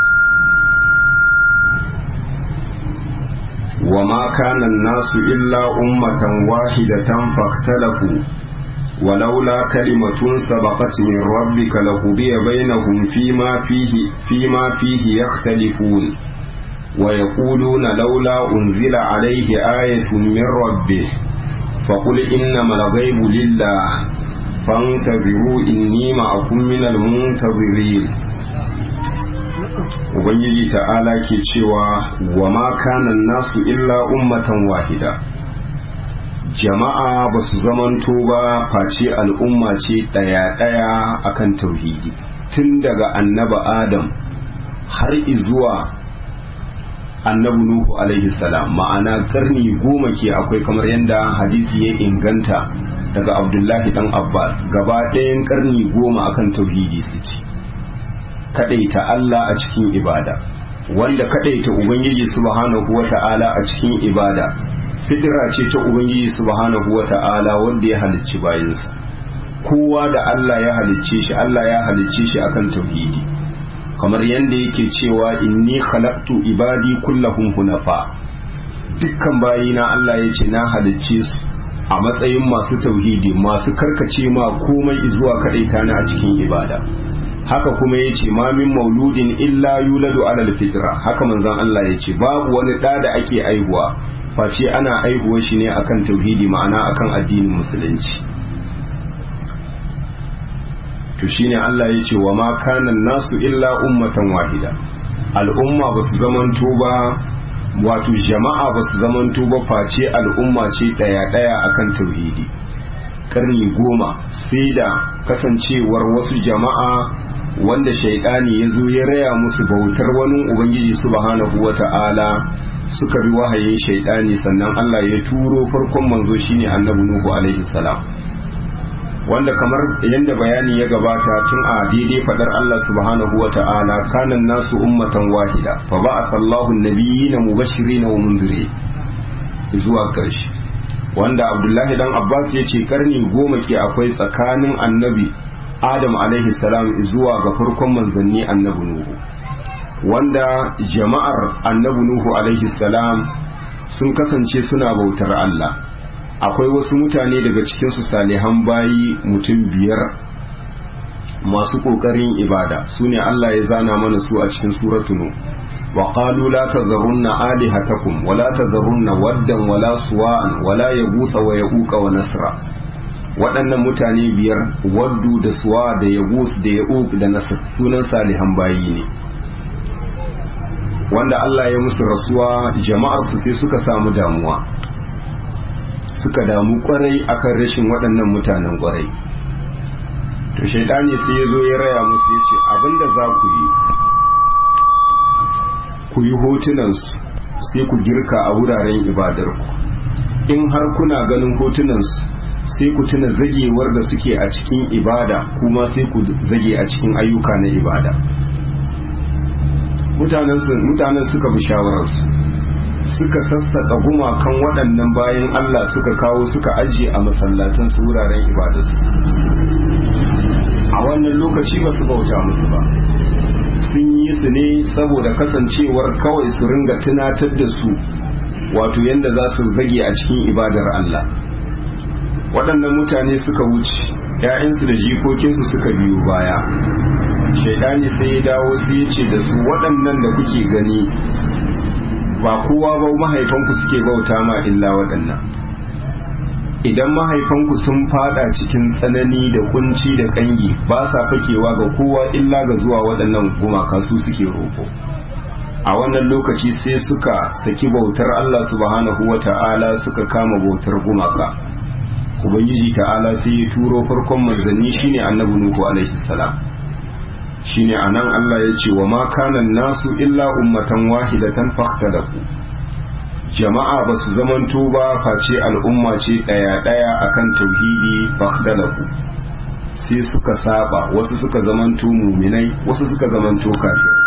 S1: وما كان الناس إلا أمة واحدة فاختلفوا ولولا كلمة سبقت من ربك لقضي بينهم فيما فيه فيما فيه يختلفون ويقولون لولا أنزل عليه آية من ربه فقل إنما الغيب لله فانتظروا إني معكم من المنتظرين ubangiji ta'ala ke cewa wa ma kanan nasu illa ummatan wahida jama'a ba su zamanto ba face al'umma ce ɗaya-ɗaya akan tauhidi tun daga annaba adam har izuwa annabi nuhu alaihi salam ma'ana karni goma ke akwai kamar yadda hadisi ya inganta daga abdullahi dan abbas gaba ɗayan karni goma akan tauhidi suke kadaita Allah a cikin ibada wanda kadaita ubangiji subhanahu wata'ala a cikin ibada fitira ce ta ubangiji subhanahu wata'ala wanda ya halicci bayansa kowa da Allah ya halicce shi Allah ya halicce shi akan tauhidi kamar yadda yake cewa inni khalaqtu ibadi kullahum hunafa dukkan bayina Allah ya ce na halicce su a matsayin masu tauhidi masu karkace ma komai zuwa kadaita ni a cikin ibada haka kuma ya ce mamin mauludin illa yuladu alal fitra haka manzon Allah ya ce babu wani ɗa da ake aihuwa face ana aihuwa shi ne akan tauhidi ma'ana akan addinin musulunci to shine Allah ya ce wa ma kana nasu illa ummatan wahida al'umma ba su zamanto ba wato jama'a ba su zamanto ba face al'umma ce ɗaya ɗaya akan tauhidi karni goma sai da kasancewar wasu jama'a wanda shaidani ya zo ya raya musu bautar wani ubangiji subhanahu wa ta'ala suka bi wahayin shaidani sannan Allah ya turo farkon manzo shine annabi nuhu alaihi salam wanda kamar yadda bayani ya gabata tun a daidai fadar Allah subhanahu wa ta'ala kanan nasu ummatan wahida fa ba'atha Allahu an-nabiyyina mubashirin wa munzirin zuwa karshe wanda Abdullahi dan Abbas ya ce karni goma ke akwai tsakanin annabi Adam alaihi salam zuwa ga farkon manzanni annabi Nuhu wanda jama'ar annabi Nuhu alaihi salam sun kasance suna bautar Allah akwai wasu mutane daga cikinsu salihan bayi mutum biyar masu ƙoƙarin ibada su ne Allah ya zana mana su a cikin suratunu wa qalu la tazarunna alihatakum wa la tazarunna waddan wa la suwa'an wa la yagusa wa yaquqa wa nasra waɗannan mutane biyar waddu da suwa da yagus da yauq da nasr sunan salihan bayi ne wanda Allah ya musu rasuwa jama'ar su sai suka samu damuwa suka damu kwarai akan rashin waɗannan mutanen kwarai to shaidani sai ya zo ya raya musu ya ce abinda za ku yi ku yi hotunansu sai ku girka a wuraren ibadarku in har kuna ganin hotunansu sai ku tuna zagewar da suke a cikin ibada kuma sai ku zage a cikin ayyuka na ibada mutanen suka bi shawararsu suka sassaka gumakan waɗannan bayan Allah suka kawo suka ajiye a masallatan su wuraren ibadarsu a wannan lokaci ba su bauta musu ba sun yi su ne saboda kasancewar kawai su ringa tunatar da su wato yadda za su zage a cikin ibadar Allah waɗannan mutane suka wuce ‘ya'yansu da jikokinsu suka biyo baya shaidani sai ya dawo sai ya ce da su waɗannan da kuke gani ba kowa ba mahaifanku suke bauta ma illa waɗannan idan mahaifanku sun fada cikin tsanani da kunci da kangi ba sa fakewa ga kowa illa ga zuwa waɗannan gumaka su suke roƙo a wannan lokaci sai suka saki bautar Allah subhanahu wa ta'ala suka kama bautar gumaka ubangiji ta'ala sai ya turo farkon manzanni shine annabi nuhu alaihi salam shine anan Allah ya ce wa ma kana nasu illa ummatan wahidatan fakhtalafu jama'a ba su zamanto ba face al'umma ce daya daya akan tauhidi fakhtalafu sai suka saba wasu suka zamanto muminai wasu suka zamanto kafirai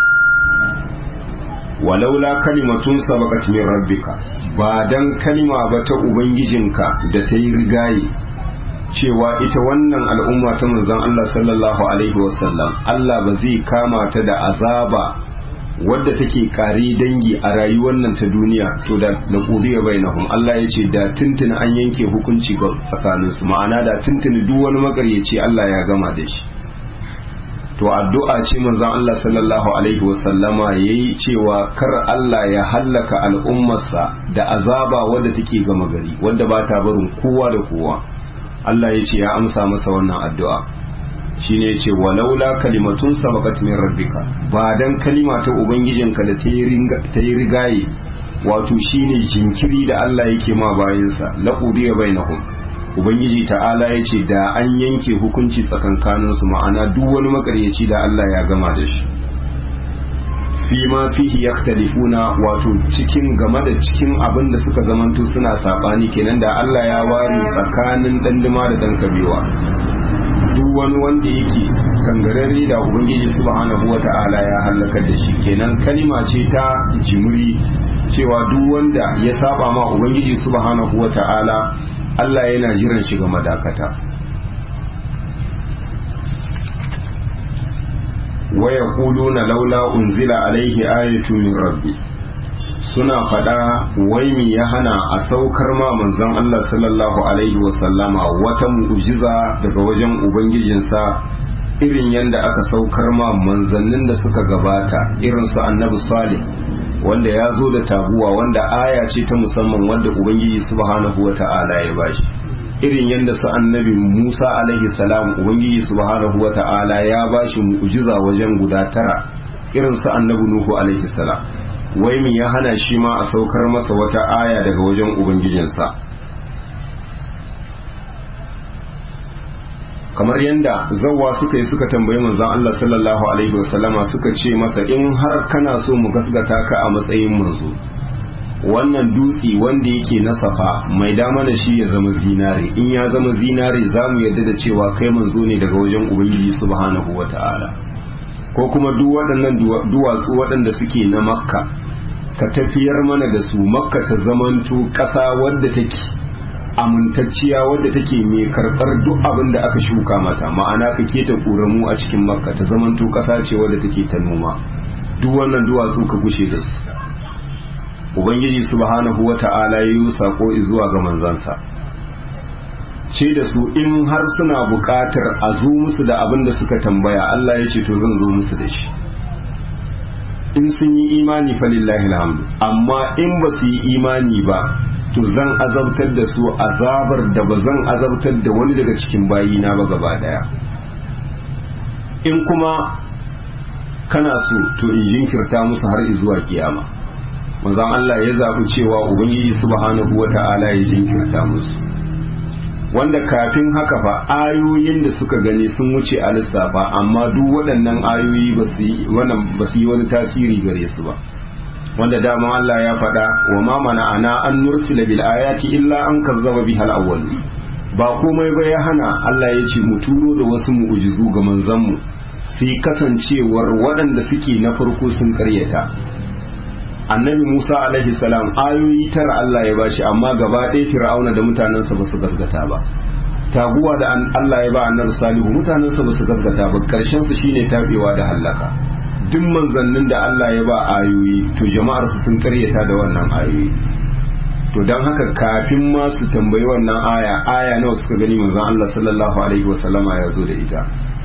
S1: walaula kalimatun sabaqat min rabbika ba dan kalima ba ta ubangijinka da ta yi rigaye cewa ita wannan al'umma ta manzon Allah sallallahu alaihi wasallam Allah ba zai kama ta da azaba wadda take kare dangi a rayuwar nan ta duniya to da na qudiya bainahum Allah ya ce da tuntuni an yanke hukunci ga tsakaninsu ma'ana da tuntuni duk wani magaryaci Allah ya gama da shi to addu'a ce manzon Allah sallallahu alaihi wasallama yayi cewa kar Allah ya hallaka al'ummarsa da azaba wadda take gama gari wadda ba ta barin kowa da kowa Allah ya ce ya amsa masa wannan addu'a shine ya ce walaula kalimatun sabaqat min rabbika ba dan kalima ta ubangijinka da ta yi rigaye wato shine jinkiri da Allah yake ma bayansa laqudiya bainahum ubangiji ta'ala ya ce da an yanke hukunci tsakankaninsu ma'ana duk wani makaryaci da Allah ya gama da shi fi ma fihi yaktalifuna wato cikin game da cikin abin da suka zamanto suna sabani kenan da Allah ya ware tsakanin danduma da dan kabewa duk wani wanda yake kangararre da ubangiji subhanahu wata'ala ya halaka da shi kenan kalima ce ta jimri cewa duk wanda ya saba ma ubangiji subhanahu wata'ala Allah yana jiran shi ga madakata wa yaquluna laula unzila alaihi ayatu min rabbi suna faɗa wai mi ya hana a saukar ma manzon Allah sallallahu alaihi wasallama wata mu'jiza daga wajen ubangijinsa irin yadda aka saukar ma manzannin da suka gabata irin su annabi salih wanda ya zo da taguwa wanda aya ce ta musamman wanda ubangiji subhanahu wa ta'ala ya bashi irin yadda su annabi musa alaihi salam ubangiji subhanahu wa ta'ala ya bashi mu'jiza wajen guda tara irin su annabi nuhu alaihi salam wai min ya hana shi ma a saukar masa wata aya daga wajen ubangijinsa kamar yadda zawwa suka yi suka tambayi manzon Allah sallallahu alaihi wasallama suka ce masa in har kana so mu gasgata ka a matsayin manzo wannan dutse wanda yake na safa mai dama da shi ya zama zinare in ya zama zinare za mu yarda da cewa kai manzo ne daga wajen ubangiji subhanahu wata'ala ko kuma duk waɗannan duwatsu waɗanda suke na makka ka tafiyar mana da su makka ta zamanto ƙasa wadda take amintacciya wadda take mai karɓar duk abin da aka shuka mata ma'ana ka keta ƙoramu a cikin makka ta zamanto ƙasa ce wadda take ta noma duk wannan duwatsu ka gushe da su ubangiji subhanahu wata'ala ya yi sako zuwa ga manzansa ce da su in har suna buƙatar a zo musu da abin da suka tambaya Allah ya ce to zan zo musu da shi in sun yi imani falillahi alhamdu amma in ba su yi imani ba to zan azabtar da su azabar da ba zan azabtar da wani daga cikin bayina ba gaba daya in kuma kana so to in jinkirta musu har zuwa kiyama manzon Allah ya zaɓi cewa ubangiji subhanahu wata'ala ya jinkirta musu wanda kafin haka fa ayoyin da suka gani sun wuce a lissafa amma duk waɗannan ayoyi ba su yi wani tasiri gare su ba wanda dama Allah ya faɗa wa ma mana ana an nursila bil ayati illa an kazzaba biha al awwal ba komai ba ya hana Allah ya ce mu turo da wasu mu'ujizu ga manzon mu sai kasancewar waɗanda suke na farko sun karyata annabi Musa alaihi salam ayoyi tara Allah ya bashi amma gaba ɗaya fir'auna da mutanensa ba su gaskata ba taguwa da Allah ya ba annabi salihu mutanensa ba su gaskata ba karshen su shine tabewa da hallaka duk manzannin da Allah ya ba ayoyi to jama'ar su sun karyata da wannan ayoyi to don haka kafin ma su tambayi wannan aya aya nawa suka gani manzon Allah sallallahu alaihi wasallama ya zo da ita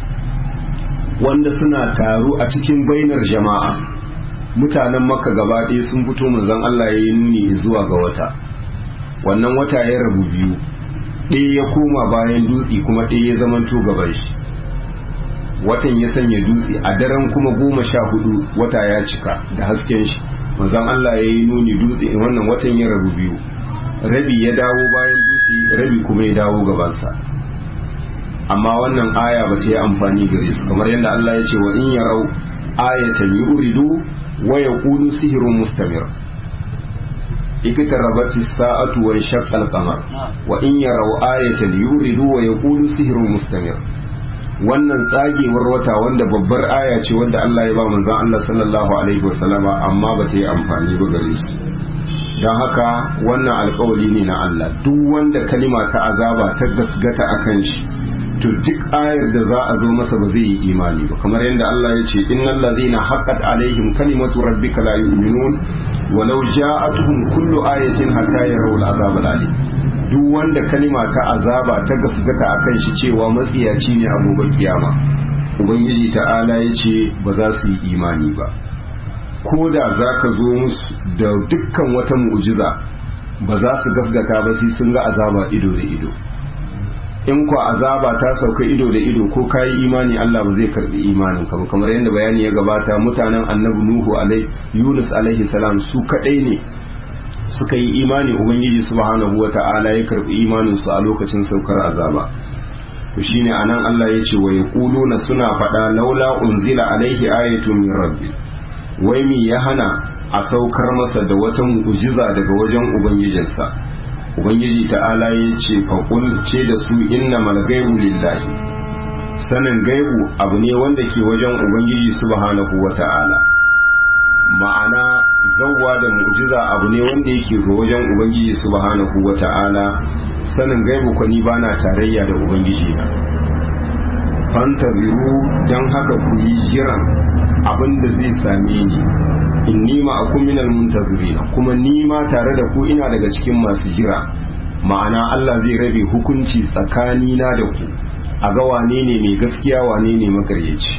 S1: wanda suna taru a cikin bainar jama'a mutanen makka gaba ɗaya sun fito manzon Allah ya yi nuni zuwa ga wata wannan wata ya rabu biyu ɗaya ya koma bayan dutse kuma ɗaya ya zamanto gaban shi watan ya sanya dutse a daren kuma goma sha hudu wata ya cika da hasken shi manzon Allah ya yi nuni dutse wannan watan ya rabu biyu rabi ya dawo bayan dutse rabi kuma ya dawo gabansa amma wannan aya ba ta yi amfani gare su kamar yadda Allah ya ce wa in yarau ayatan yuridu wa yaqulu sihrun mustamir اقتربت الساعة وانشق القمر وإن يروا آية يوردوا ويقولوا سحر مستمر wannan tsagewar wata wanda babbar aya ce wanda Allah ya ba manzon Allah sallallahu alaihi wasallama amma ba ta yi amfani ba gare su don haka wannan alkawali ne na Allah duk wanda kalima ta azaba ta gasgata akan shi to duk ayar da za a zo masa ba zai yi imani ba kamar yadda Allah ya ce innal ladhina haqqat alaihim kalimatu rabbika la yu'minun walau ja'atuhum kullu ayatin hatta yarawul azab alim duk wanda kalima ta azaba ta gasgata akan shi cewa matsiyaci ne a gobe kiyama ubangiji ta'ala ya ce ba za su yi imani ba ko da za ka zo musu da dukkan wata mu'jiza ba za su gasgata ba sai sun ga azaba ido da ido in kwa azaba ta sauka ido da ido ko kayi imani Allah ba zai karbi imanin ka kamar yadda bayani ya gabata mutanen annabi nuhu alai yunus alaihi salam su kadai ne suka yi imani ubangiji subhanahu wata'ala ya karbi imanin su a lokacin saukar azaba to shine anan Allah ya ce wa yaquluna suna faɗa laula unzila alaihi ayatu min rabbi wai mi ya hana a saukar masa da wata mu'jiza daga wajen ubangijinsa ubangiji ta'ala ya ce faƙul ce da su inna malgaibu lillahi sanin gaibu abu ne wanda ke wajen ubangiji subhanahu wa ta'ala ma'ana zawwa da mu'jiza abu ne wanda yake ga wajen ubangiji subhanahu wa ta'ala sanin gaibu kwani ba na tarayya da ubangiji na fantaziru don haka ku yi jiran abin da zai same ni inni ma'akum minal muntazirina kuma ni ma tare da ku ina daga cikin masu jira ma'ana Allah zai rabe hukunci tsakanina da ku a ga wane ne mai gaskiya wane ne makaryaci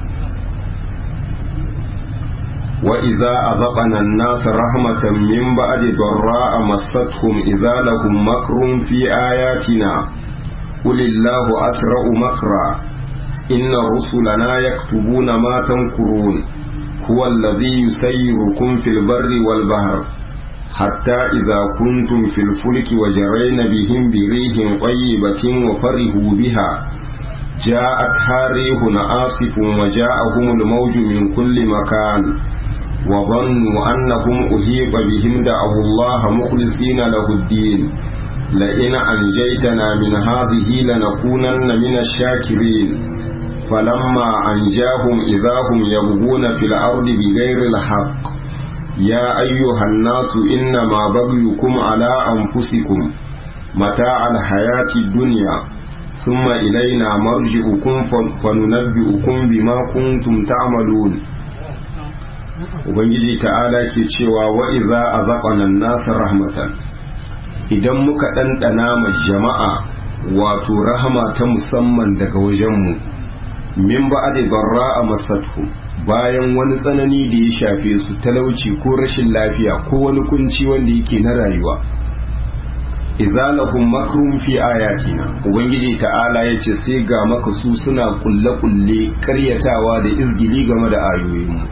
S1: wa idza azaqana an-nasa rahmatan min ba'di darra'a massatuhum idza lahum makrun fi ayatina qul illahu asra'u makra inna rusulana yaktubuna ma tankurun huwa alladhi yusayyirukum fil barri wal bahr حتى إذا كنتم في الفلك وجرين بهم بريح طيبة وفرحوا بها جاءتها ريح عاصف وجاءهم الموج من كل مكان وظنوا أنهم أهيب بهم دعوا الله مخلصين له الدين لئن أنجيتنا من هذه لنكونن من الشاكرين فلما أنجاهم إذا هم يبغون في الأرض بغير الحق يا أيها الناس إنما بغيكم على أنفسكم متاع الحياة الدنيا ثم إلينا مرجعكم فننبئكم بما كنتم تعملون Ubangiji ta'ala ke cewa wa iza a zaɓanan nasa rahmatan idan muka ɗanɗana ma jama'a wato rahama ta musamman daga wajenmu min ba a barra a masatu bayan wani tsanani da ya shafe su talauci ko rashin lafiya ko wani kunci wanda yake na rayuwa izalahum makrum fi ayatina ubangiji ta'ala ya ce sai ga maka su suna kulle-kulle karyatawa da izgili game da ayoyinmu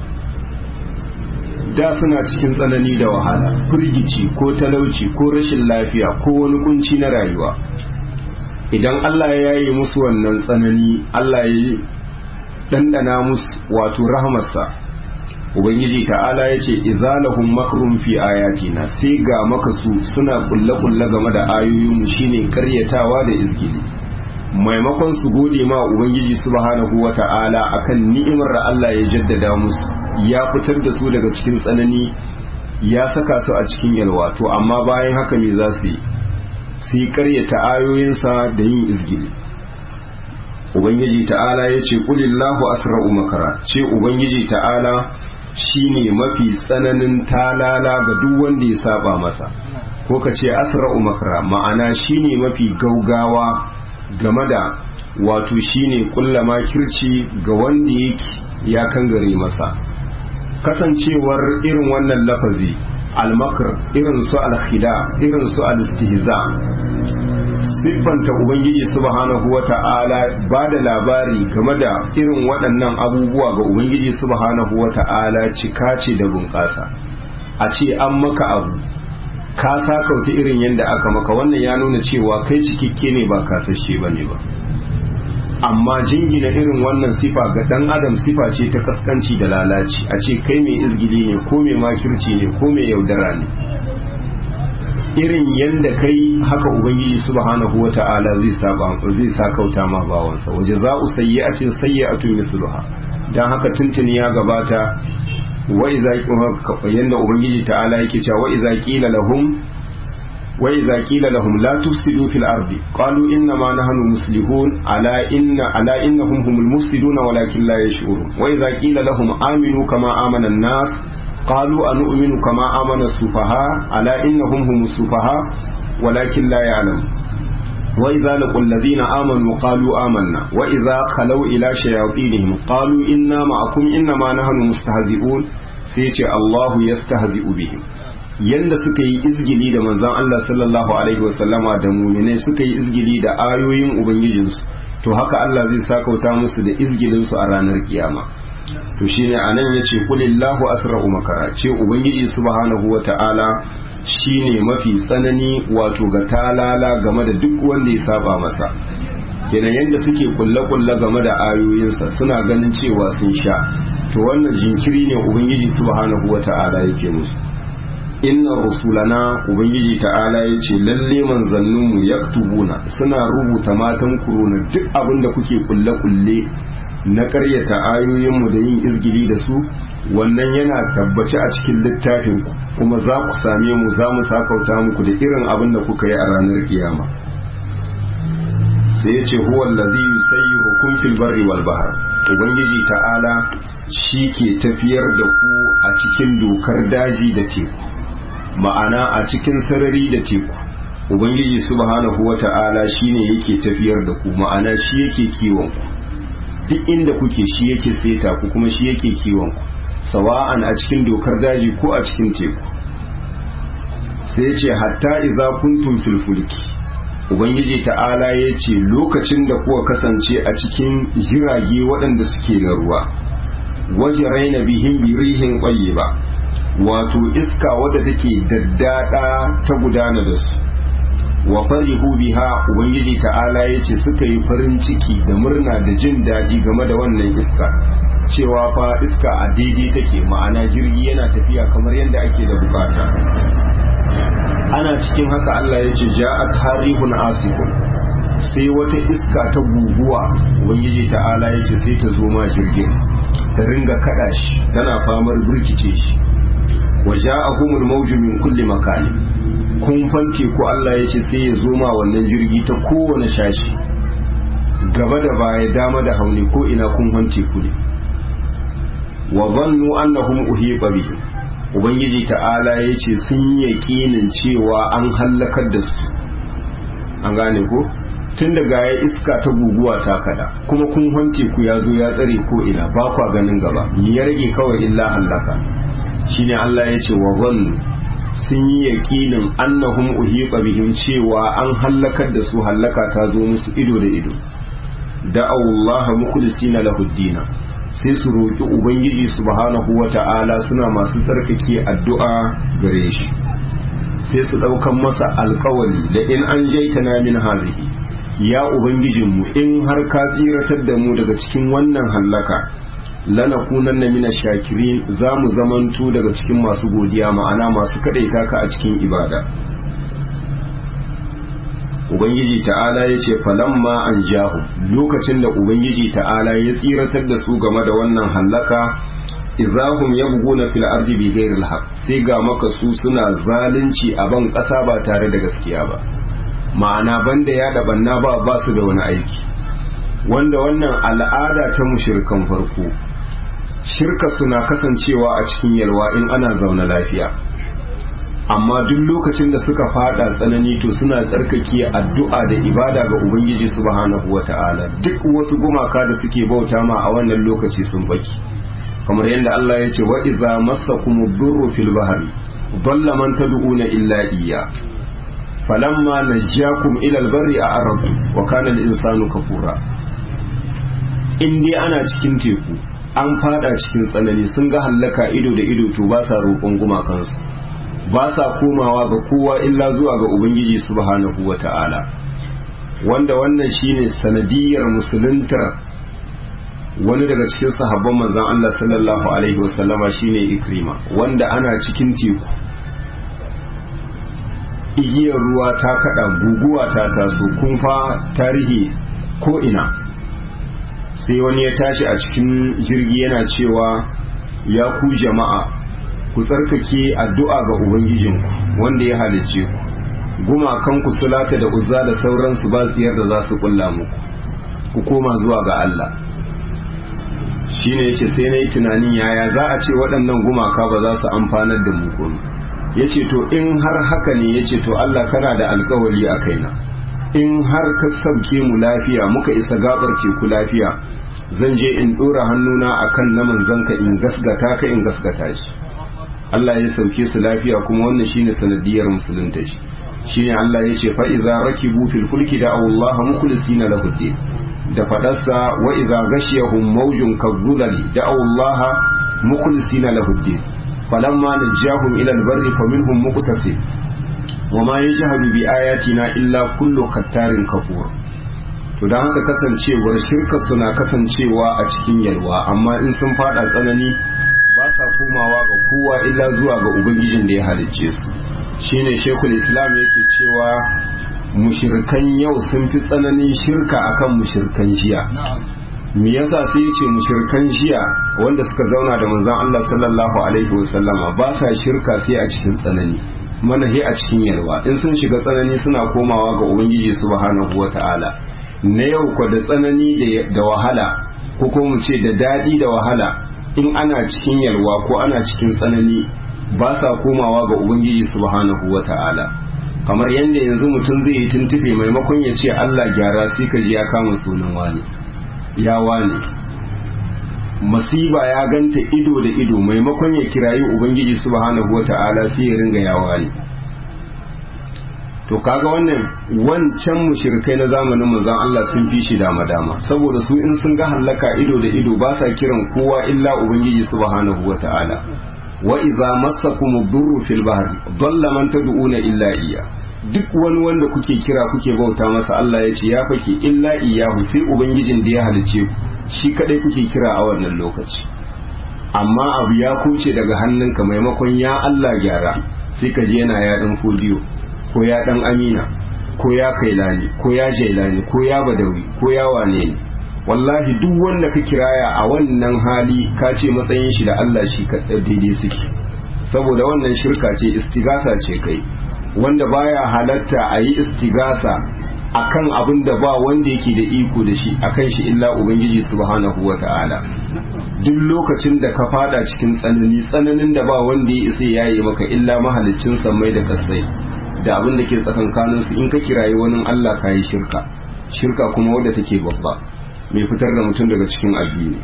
S1: da suna cikin tsanani da wahala firgici ko talauci ko rashin lafiya ko wani kunci na rayuwa idan Allah ya yi musu wannan tsanani Allah ya ɗanɗana musu wato rahmarsa ubangiji ta'ala ya ce izalahum makrun fi ayatina sai ga makasu suna kulle-kulle game da ayoyinmu shine karyatawa da izgili maimakon su gode ma ubangiji subhanahu wa ta'ala akan ni'imar da Allah ya jaddada musu ya fitar da su daga cikin tsanani ya saka su a cikin yalwa to amma bayan haka me za su yi su yi karyata ayoyinsa da yin izgili ubangiji ta'ala ya ce kulillahu asra'u makara ce ubangiji ta'ala shine mafi tsananin talala ga duk wanda ya saba masa ko ka ce asra'u makara ma'ana shine mafi gaugawa game da wato shine kulla makirci ga wanda yake ya kangare masa kasancewar irin wannan lafazi almakar irin su alkhida irin su alistihza siffanta ubangiji subhanahu wata'ala ba da labari game da irin waɗannan abubuwa ga ubangiji subhanahu wata'ala cika ce da bunƙasa a ce an maka abu ka sakauta irin yadda aka maka wannan ya nuna cewa kai cikakke ne ba kasashe ba ne ba amma jingina irin wannan sifa ga dan adam sifa ce ta kaskanci da lalaci a ce kai mai izgili ne ko mai makirci ne ko mai yaudara ne irin yanda kai haka ubangiji subhanahu wata'ala zai saba zai sakauta ma bawansa waje za u sayyi'atin sayyi'atun misluha dan haka tuntuni ya gabata wa idza yanda ubangiji ta'ala yake cewa wa idza qila lahum وإذا قيل لهم لا تفسدوا في الأرض قالوا إنما نحن مسلمون ألا إن ألا إنهم هم المفسدون ولكن لا يشعرون وإذا قيل لهم آمنوا كما آمن الناس قالوا أنؤمن كما آمن السفهاء ألا إنهم هم السفهاء ولكن لا يعلمون وإذا لقوا الذين آمنوا قالوا آمنا وإذا خلوا إلى شياطينهم قالوا إنا معكم إنما نحن مستهزئون سيتي الله يستهزئ بهم yanda suka yi izgili da manzon Allah sallallahu alaihi wasallama da muminai suka yi izgili da ayoyin ubangijinsu to haka Allah zai sakauta musu da izgilinsu a ranar kiyama to shine anan yace kulillahu asra'u makara ce ubangiji subhanahu wata'ala shine mafi tsanani wato ga talala game da duk wanda ya saba masa kenan yanda suke kulle-kulle game da ayoyinsa suna ganin cewa sun sha to wannan jinkiri ne ubangiji subhanahu wata'ala yake musu inna rusulana ubangiji ta'ala ya ce lalle manzanninmu ya suna rubuta matan kuruna duk abin da kuke kulle-kulle na karyata ayoyinmu da yin izgili da su wannan yana tabbaci a cikin littafin kuma za ku same mu za mu sakauta muku da irin abin da kuka yi a ranar kiyama sai ya ce huwa allazi yusayyirukum bikum fil barri wal bahr ubangiji ta'ala shi ke tafiyar da ku a cikin dokar daji da teku ma'ana a cikin sarari da teku ubangiji subhanahu wata'ala shine yake tafiyar da ku ma'ana shi yake kiwon ku duk inda kuke shi yake seta ku kuma shi yake kiwon ku sawa'an a cikin dokar daji ko a cikin teku sai ce hatta idza kuntum fil fulki ubangiji ta'ala ya ce lokacin da kuka kasance a cikin jirage waɗanda suke na ruwa waje raina bihin birihin ƙwaye ba wato iska wadda take daddada ta gudana da su wa farihu biha ubangiji ta'ala ya ce suka yi farin ciki da murna da jin daɗi game da wannan iska cewa fa iska a daidai take ma'ana jirgi yana tafiya kamar yadda ake da bukata ana cikin haka Allah ya ce ja'at harihun asifun sai wata iska ta guguwa ubangiji ta'ala ya ce sai ta zo ma jirgin ta ringa kada shi tana famar birkice shi wa ja'ahumul mawju min kulli makani kun fanke ko Allah ya ce sai ya zo ma wannan jirgi ta kowane shashi gaba da baya dama da hauni ko ina kun fanke ku ne wa zannu annahum uhiqa bihim ubangiji ta'ala ya ce sun yaƙinin cewa an hallakar da su an gane ko tun daga ya iska ta guguwa ta kada kuma kun hance ku ya zo ya tsare ko ina ba kwa ganin gaba ni ya rage kawai illa hallaka shine Allah ya ce wa zannu sun yi yaƙinin annahum uhiqa bihim cewa an hallakar da su hallaka ta zo musu ido da ido da'awullaha mukhlisina lahu dina sai su roƙi ubangiji subhanahu wata'ala suna masu tsarkake addu'a gare shi sai su ɗaukan masa alkawali da in an jaitana min hazihi ya ubangijinmu in har ka tsiratar da mu daga cikin wannan hallaka lanakunan na mina shakirin za mu zamanto daga cikin masu godiya ma'ana masu kaɗaita ka a cikin ibada ubangiji ta'ala ya ce falamma an jahu lokacin da ubangiji ta'ala ya tsiratar da su game da wannan hallaka izahum yabghuna fil ardi bi ghairi al sai ga maka su suna zalunci a ban ƙasa ba tare da gaskiya ba ma'ana banda ya da banna ba ba su da wani aiki wanda wannan al'ada ta mushrikan farko shirka suna kasancewa a cikin yalwa in ana zaune lafiya amma duk lokacin da suka fada tsanani to suna tsarkake addu'a da ibada ga ubangiji subhanahu wata'ala duk wasu gumaka da suke bauta ma a wannan lokaci sun baki kamar yadda Allah ya ce wa idza massakum ad-durru fil bahri dalla man tad'una illa iyya falamma najjakum ila al-barri a'radu wa kana al-insanu kafura in dai ana cikin teku an fada cikin tsanani sun ga hallaka ido da ido to ba sa roƙon gumakansu ba sa komawa ga kowa illa zuwa ga ubangiji subhanahu wa ta'ala wanda wannan shine sanadiyar musuluntar wani daga cikin sahabban manzan Allah sallallahu alaihi wasallama shine ikrima wanda ana cikin teku igiyar ruwa ta kada guguwa ta taso kunfa tarihi ko ina sai wani ya tashi a cikin jirgi yana cewa ya ku jama'a ku tsarkake addu'a ga Ubangijinku wanda ya halicce ku gumakan ku sulata da uzza da sauransu ba tsiyar da za su kulla muku ku koma zuwa ga Allah shine yace sai na yi tunanin yaya za a ce waɗannan gumaka ba za su amfanar da mu komai yace to in har haka ne yace to Allah kana da alkawari a kaina in har ka sauke mu lafiya muka isa gabar teku lafiya zan je in ɗora hannuna akan na manzanka in gasgata ka in gasgata shi Allah ya sauke su lafiya kuma wannan shine sanadiyar musulunta shi shine Allah ya ce fa idza rakibu fil fulki da Allah mukhlisina lahu din da fadarsa wa idza ghashiyahum mawjun kadhulali da Allah mukhlisina lahu din falamma najahum ila albarri faminhum muqtasid wama yajhadu bi ayatina illa kullu khattarin kafur to dan haka kasancewar shirka suna kasancewa a cikin yalwa amma in sun fada tsanani ba sa komawa ga kowa illa zuwa ga ubangijin da ya halicce su shine shekul islam yake cewa mushirkan yau sun fi tsananin shirka akan mushirkan jiya me yasa sai yace mushirkan jiya wanda suka zauna da manzon Allah sallallahu alaihi wasallama ba sa shirka sai a cikin tsanani manahi a cikin yalwa in sun shiga tsanani suna komawa ga ubangiji subhanahu wataala na yau kwa da tsanani da wahala ko kuma mu ce da daɗi da wahala in ana cikin yalwa ko ana cikin tsanani ba sa komawa ga ubangiji subhanahu wa ta'ala kamar yadda yanzu mutum zai yi tuntube maimakon ya ce Allah gyara sai ka ji ya kama sunan wani ya wani masiba ya ganta ido da ido maimakon ya kirayi ubangiji subhanahu wa ta'ala sai ya ringa ya wani to kaga wannan wancan mushrikai na zamanin manzon Allah sun fi shi dama dama saboda su in sun ga hallaka ido da ido ba sa kiran kowa illa ubangiji subhanahu wata'ala wa idza massakum ad-durru fil bahri dalla man tad'una illa iya duk wani wanda kuke kira kuke bauta masa Allah ya ce ya fake illa iyahu sai ubangijin da ya halice ku shi kadai kuke kira a wannan lokaci amma abu ya kuce daga hannunka maimakon ya Allah gyara sai ka je yana ya dan fodiyo ko ya dan amina ko ya kailani ko ya jailani ko ya badawi ko ya wane ne wallahi duk wanda ka kiraya a wannan hali ka ce matsayin shi da Allah shi daidai suke saboda wannan shirka ce istigasa ce kai wanda baya halatta a yi istigasa akan abin da ba wanda yake da iko da shi akan shi illa ubangiji subhanahu wa ta'ala duk lokacin da ka fada cikin tsanani tsananin da ba wanda ya isa yayi maka illa mahaliccin sammai da kasai da abin da ke tsakankanin su in ka kirayi wani Allah ka yi shirka shirka kuma wadda take babba mai fitar da mutum daga cikin addini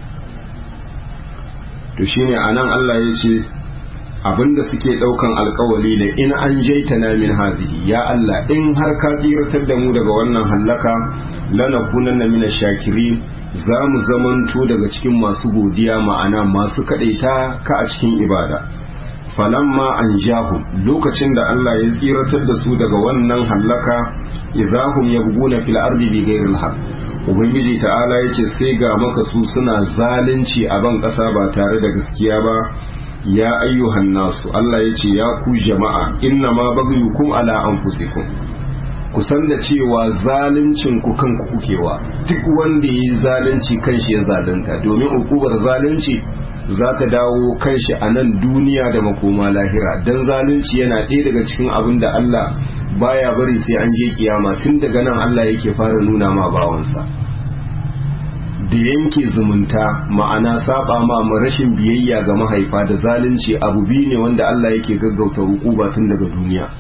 S1: to shine anan Allah ya ce abinda suke daukan alkawali da in an jaitana min hazihi ya Allah in har ka tsiratar da mu daga wannan hallaka lanakunanna min shakirin za mu zamanto daga cikin masu godiya ma'ana masu kadaita ka a cikin ibada falamma an jahu lokacin da Allah ya tsiratar da su daga wannan hallaka idahum yabguna fil ardi bi ghairil haqq ubangiji ta'ala yace sai ga maka su suna zalunci a ban kasa ba tare da gaskiya ba ya ayyuhan nasu Allah yace ya ku jama'a inna ma bagyukum ala anfusikum ku san da cewa zaluncin ku kanku kukewa duk wanda yi zalunci kanshi ya zalunta domin ukubar zalunci za ta dawo kanshi a nan duniya da makoma lahira dan zalunci yana ɗaya daga cikin abin da Allah baya bari sai an je kiyama tun daga nan Allah yake fara nuna ma bawansa da yanke zumunta ma'ana saba ma rashin biyayya ga mahaifa da zalunci abu biyu ne wanda Allah yake gaggauta hukuba tun daga duniya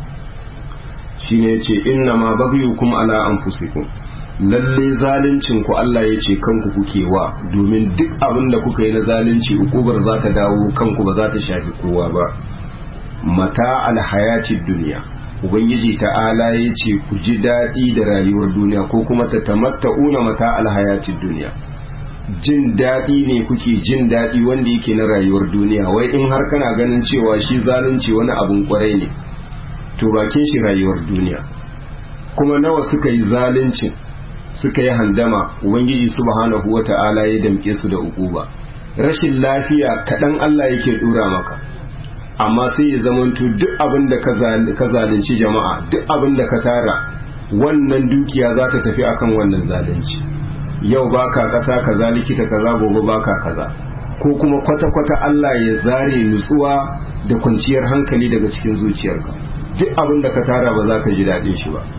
S1: shine yace inna ma baghiyukum ala anfusikum lalle zaluncin ku Allah yace kanku kuke wa domin duk abin da kuka yi na zalunci hukubar za ta dawo kanku ba za ta shafi kowa ba mata alhayatid duniya ubangiji ta'ala ya ce ku ji daɗi da rayuwar duniya ko kuma ta tamatta'una mata alhayatid duniya jin daɗi ne kuke jin daɗi wanda yake na rayuwar duniya wai in har kana ganin cewa shi zalunci wani abun kwarai ne to bakin shi rayuwar duniya kuma nawa suka yi zaluncin suka yi handama ubangiji subhanahu wata'ala ya damke su da ukuba rashin lafiya kaɗan Allah yake ɗura maka amma sai ya zamanto duk abin da ka zalunci jama'a duk abin da ka tara wannan dukiya za ta tafi akan wannan zalunci yau baka kasa kaza likita kaza gobe baka kaza ko kuma kwata-kwata Allah ya zare nutsuwa da kwanciyar hankali daga cikin zuciyarka duk abin da ka tara ba za ka ji daɗin shi ba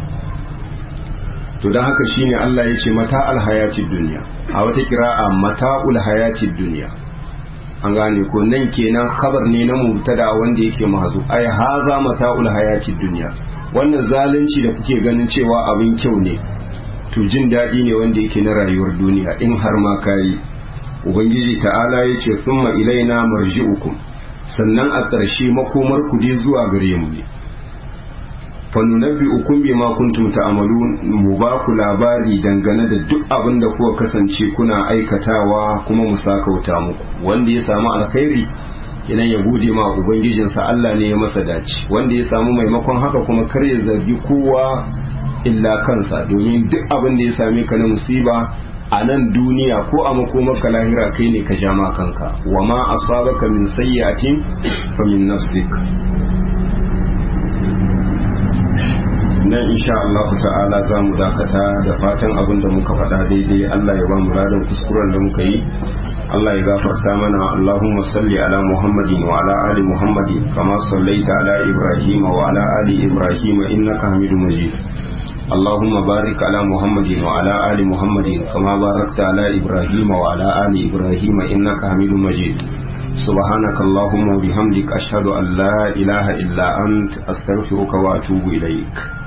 S1: to don haka shine Allah ya ce mata alhayatid duniya a wata kira'a mata'ul hayatid duniya an gane ko nan kenan khabar ne na mubtada wanda yake mahazu ai haza mata'ul hayatid dunya wannan zalunci da kuke ganin cewa abin kyau ne to jin daɗi ne wanda yake na rayuwar duniya in har ma kayi ubangiji ta'ala ya ce thumma ilaina marji'ukum sannan a ƙarshe makomar ku dai zuwa gare mu ne fa nunabbi'ukum bima kuntum ta'malun mu ba ku labari dangane da duk abin da kuka kasance kuna aikatawa kuma mu sakauta muku wanda ya samu alkhairi idan ya gode ma ubangijinsa Allah ne ya masa dace wanda ya samu maimakon haka kuma kar ya zargi kowa illa kansa domin duk abin da ya same ka na musiba a nan duniya ko a makomar ka lahira kai ne ka jama kanka wa ma asabaka min sayyi'atin fa min nafsik nan insha Allah ta'ala za mu dakata da fatan abin da muka faɗa daidai Allah ya ba mu ladan kuskuren da muka yi Allah ya gafarta mana Allahumma salli ala Muhammadin wa ala ali Muhammadin kama sallaita ala Ibrahim wa ala ali Ibrahim innaka Hamidum Majid اللهم بارك على محمد وعلى آل محمد كما باركت على إبراهيم وعلى آل إبراهيم إنك حميد مجيد سبحانك اللهم وبحمدك أشهد أن لا إله إلا أنت أستغفرك وأتوب إليك